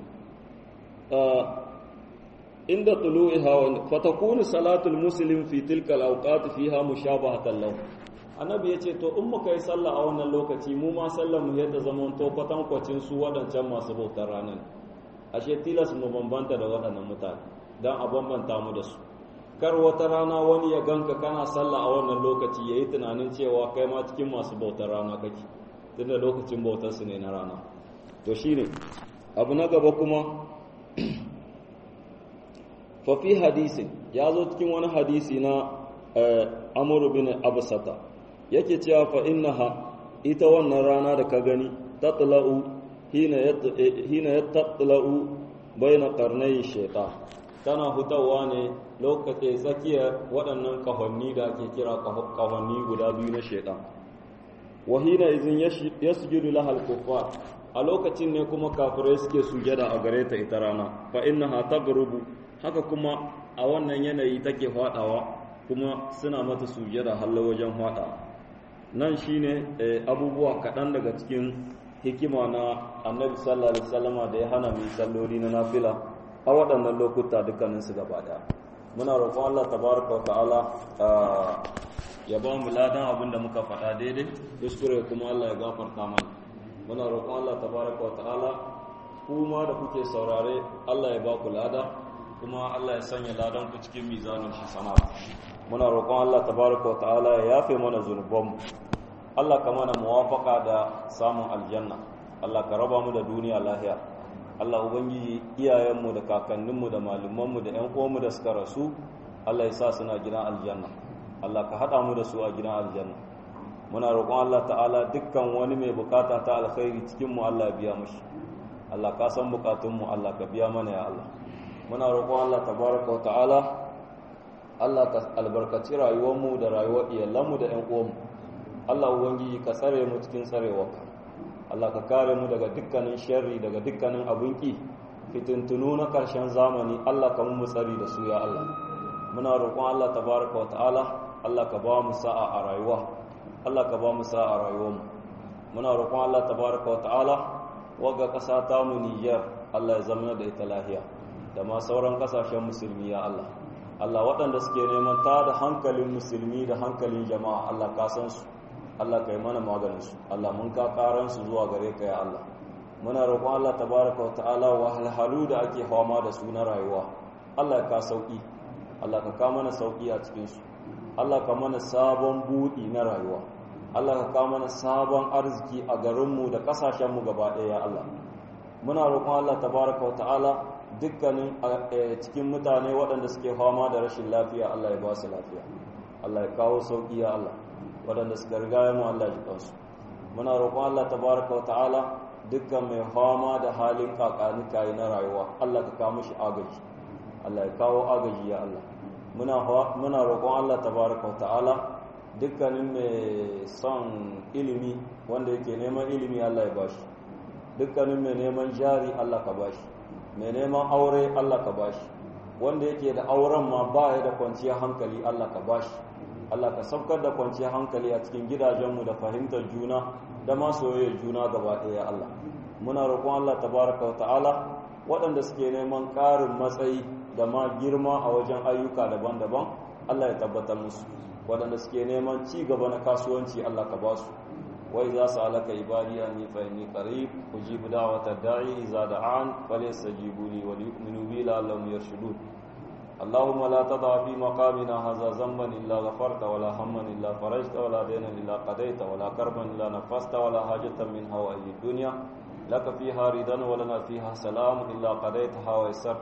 inda tulu'iha fatakunu salatul muslim fi tilka al-awqat fiha mushabahatan lahu annabi yace to in muka yi sallah a wannan lokaci mu ma sallar mu yadda zaman to kwatankwacin su wadancan masu bautar ranar ashe tilas mu bambanta da waɗannan mutane dan a bambanta mu da su kar wata rana wani ya ganka kana sallah a wannan lokaci yayi tunanin cewa kai ma cikin masu bautar rana kake tunda lokacin bautar su ne na rana to shine abu na gaba kuma fafi hadisin ya zo cikin wani hadisi na amuru bin absata yake cewa fa innaha ita wannan rana da ka gani tatla'u hina ya tatla'u baina qarnay shaytan tana hutawa ne lokacin tsakiyar waɗannan kahonni da ake kira kahonni guda biyu na shaytan wa hina izin yasjudu lahal kuffar a lokacin ne kuma kafirai suke sujada a gare ta ita rana fa innaha taghrubu haka kuma a wannan yanayi take fadawa kuma suna mata sujada hallo wajen fada nan shine abubuwa kaɗan daga cikin hikima na annabi sallallahu alaihi wasallama da ya hana mu salloli na nafila a waɗannan lokuta dukkanin su gaba daya muna roƙon Allah tabaraka wa ta'ala ya ba mu ladan abin da muka faɗa daidai kuskure kuma Allah ya gafarta mana muna roƙon Allah tabaraka wa ta'ala kuma da kuke saurare Allah ya ba ku lada kuma Allah ya sanya ladan ku cikin mizanin hasanat muna roƙon Allah tabaraka wa ta'ala ya yafe mana zunubanmu Allah ka mana muwafaka da samun aljanna Allah ka raba mu da duniya lahiya Allah ubangiji iyayenmu da kakanninmu da malumanmu da ƴan uwanmu da suka rasu Allah ya sa suna gidan aljanna Allah ka haɗa mu da su a gidan aljanna muna roƙon Allah ta'ala dukkan wani mai bukata ta alkhairi cikin mu Allah ya biya mushi Allah ka san bukatunmu Allah ka biya mana ya Allah muna roƙon Allah tabaraka wa ta'ala Allah ka albarkaci rayuwarmu da rayuwar iyalanmu da ƴan uwanmu Allah ubangiji ka tsare mu cikin tsarewarka Allah ka kare mu daga dukkanin sharri daga dukkanin abun ki fitintunu na ƙarshen zamani Allah ka mu tsari da su ya Allah muna roƙon Allah tabaraka wa ta'ala Allah ka ba mu sa'a a rayuwa Allah ka ba mu sa'a rayuwarmu muna roƙon Allah tabaraka wa ta'ala wagga ƙasa ta mu Niger Allah ya zama da ita lahiya da ma sauran ƙasashen musulmi ya Allah Allah waɗanda suke neman ta da hankalin musulmi da hankalin jama'a Allah ka san su Allah ka yi mana maganin su Allah mun ka karan su zuwa gare ka ya Allah muna roƙon Allah tabaraka wa ta'ala wahalhalu da ake fama da su na rayuwa Allah ya ka sauki Allah ka ka mana sauki a cikin su Allah ka mana sabon buɗi na rayuwa Allah ka ka mana sabon arziki a garinmu da ƙasashenmu gaba ɗaya ya Allah muna roƙon Allah tabaraka wa ta'ala dukkanin cikin mutane waɗanda suke fama da rashin lafiya Allah ya ba su lafiya Allah ya kawo sauƙi ya Allah waɗanda suka riga mu Allah ya kansu muna roƙon Allah tabaraka wa ta'ala dukkan mai fama da halin kakani kayi na rayuwa Allah ka kawo mishi agaji Allah ya kawo agaji ya Allah muna muna roƙon Allah tabaraka wa ta'ala dukkanin mai son ilimi wanda yake neman ilimi Allah ya bashi dukkanin mai neman jari Allah ka bashi mai neman aure Allah ka bashi wanda yake da auren ma ba ya da kwanciyar hankali Allah ka bashi Allah ka saukar da kwanciyar hankali a cikin gidajenmu da fahimtar juna da ma soyayyar juna gaba ɗaya Allah muna roƙon Allah tabaraka wa ta'ala waɗanda suke neman ƙarin matsayi da ma girma a wajen ayyuka daban-daban Allah ya tabbatar musu waɗanda suke neman ci gaba na kasuwanci Allah ka ba su وإذا سألك عبادي أني فإني قريب أجيب دعوة الداعي إذا دعان فليستجيبوا لي وليؤمنوا بي لعلهم يرشدون اللهم لا تضع في مقامنا هذا ذنبا إلا غفرت ولا هما إلا فرجت ولا دينا إلا قضيت ولا كربا إلا نفست ولا حاجة من هوائي الدنيا لك فيها رضا ولنا فيها سلام إلا قضيتها ويسرت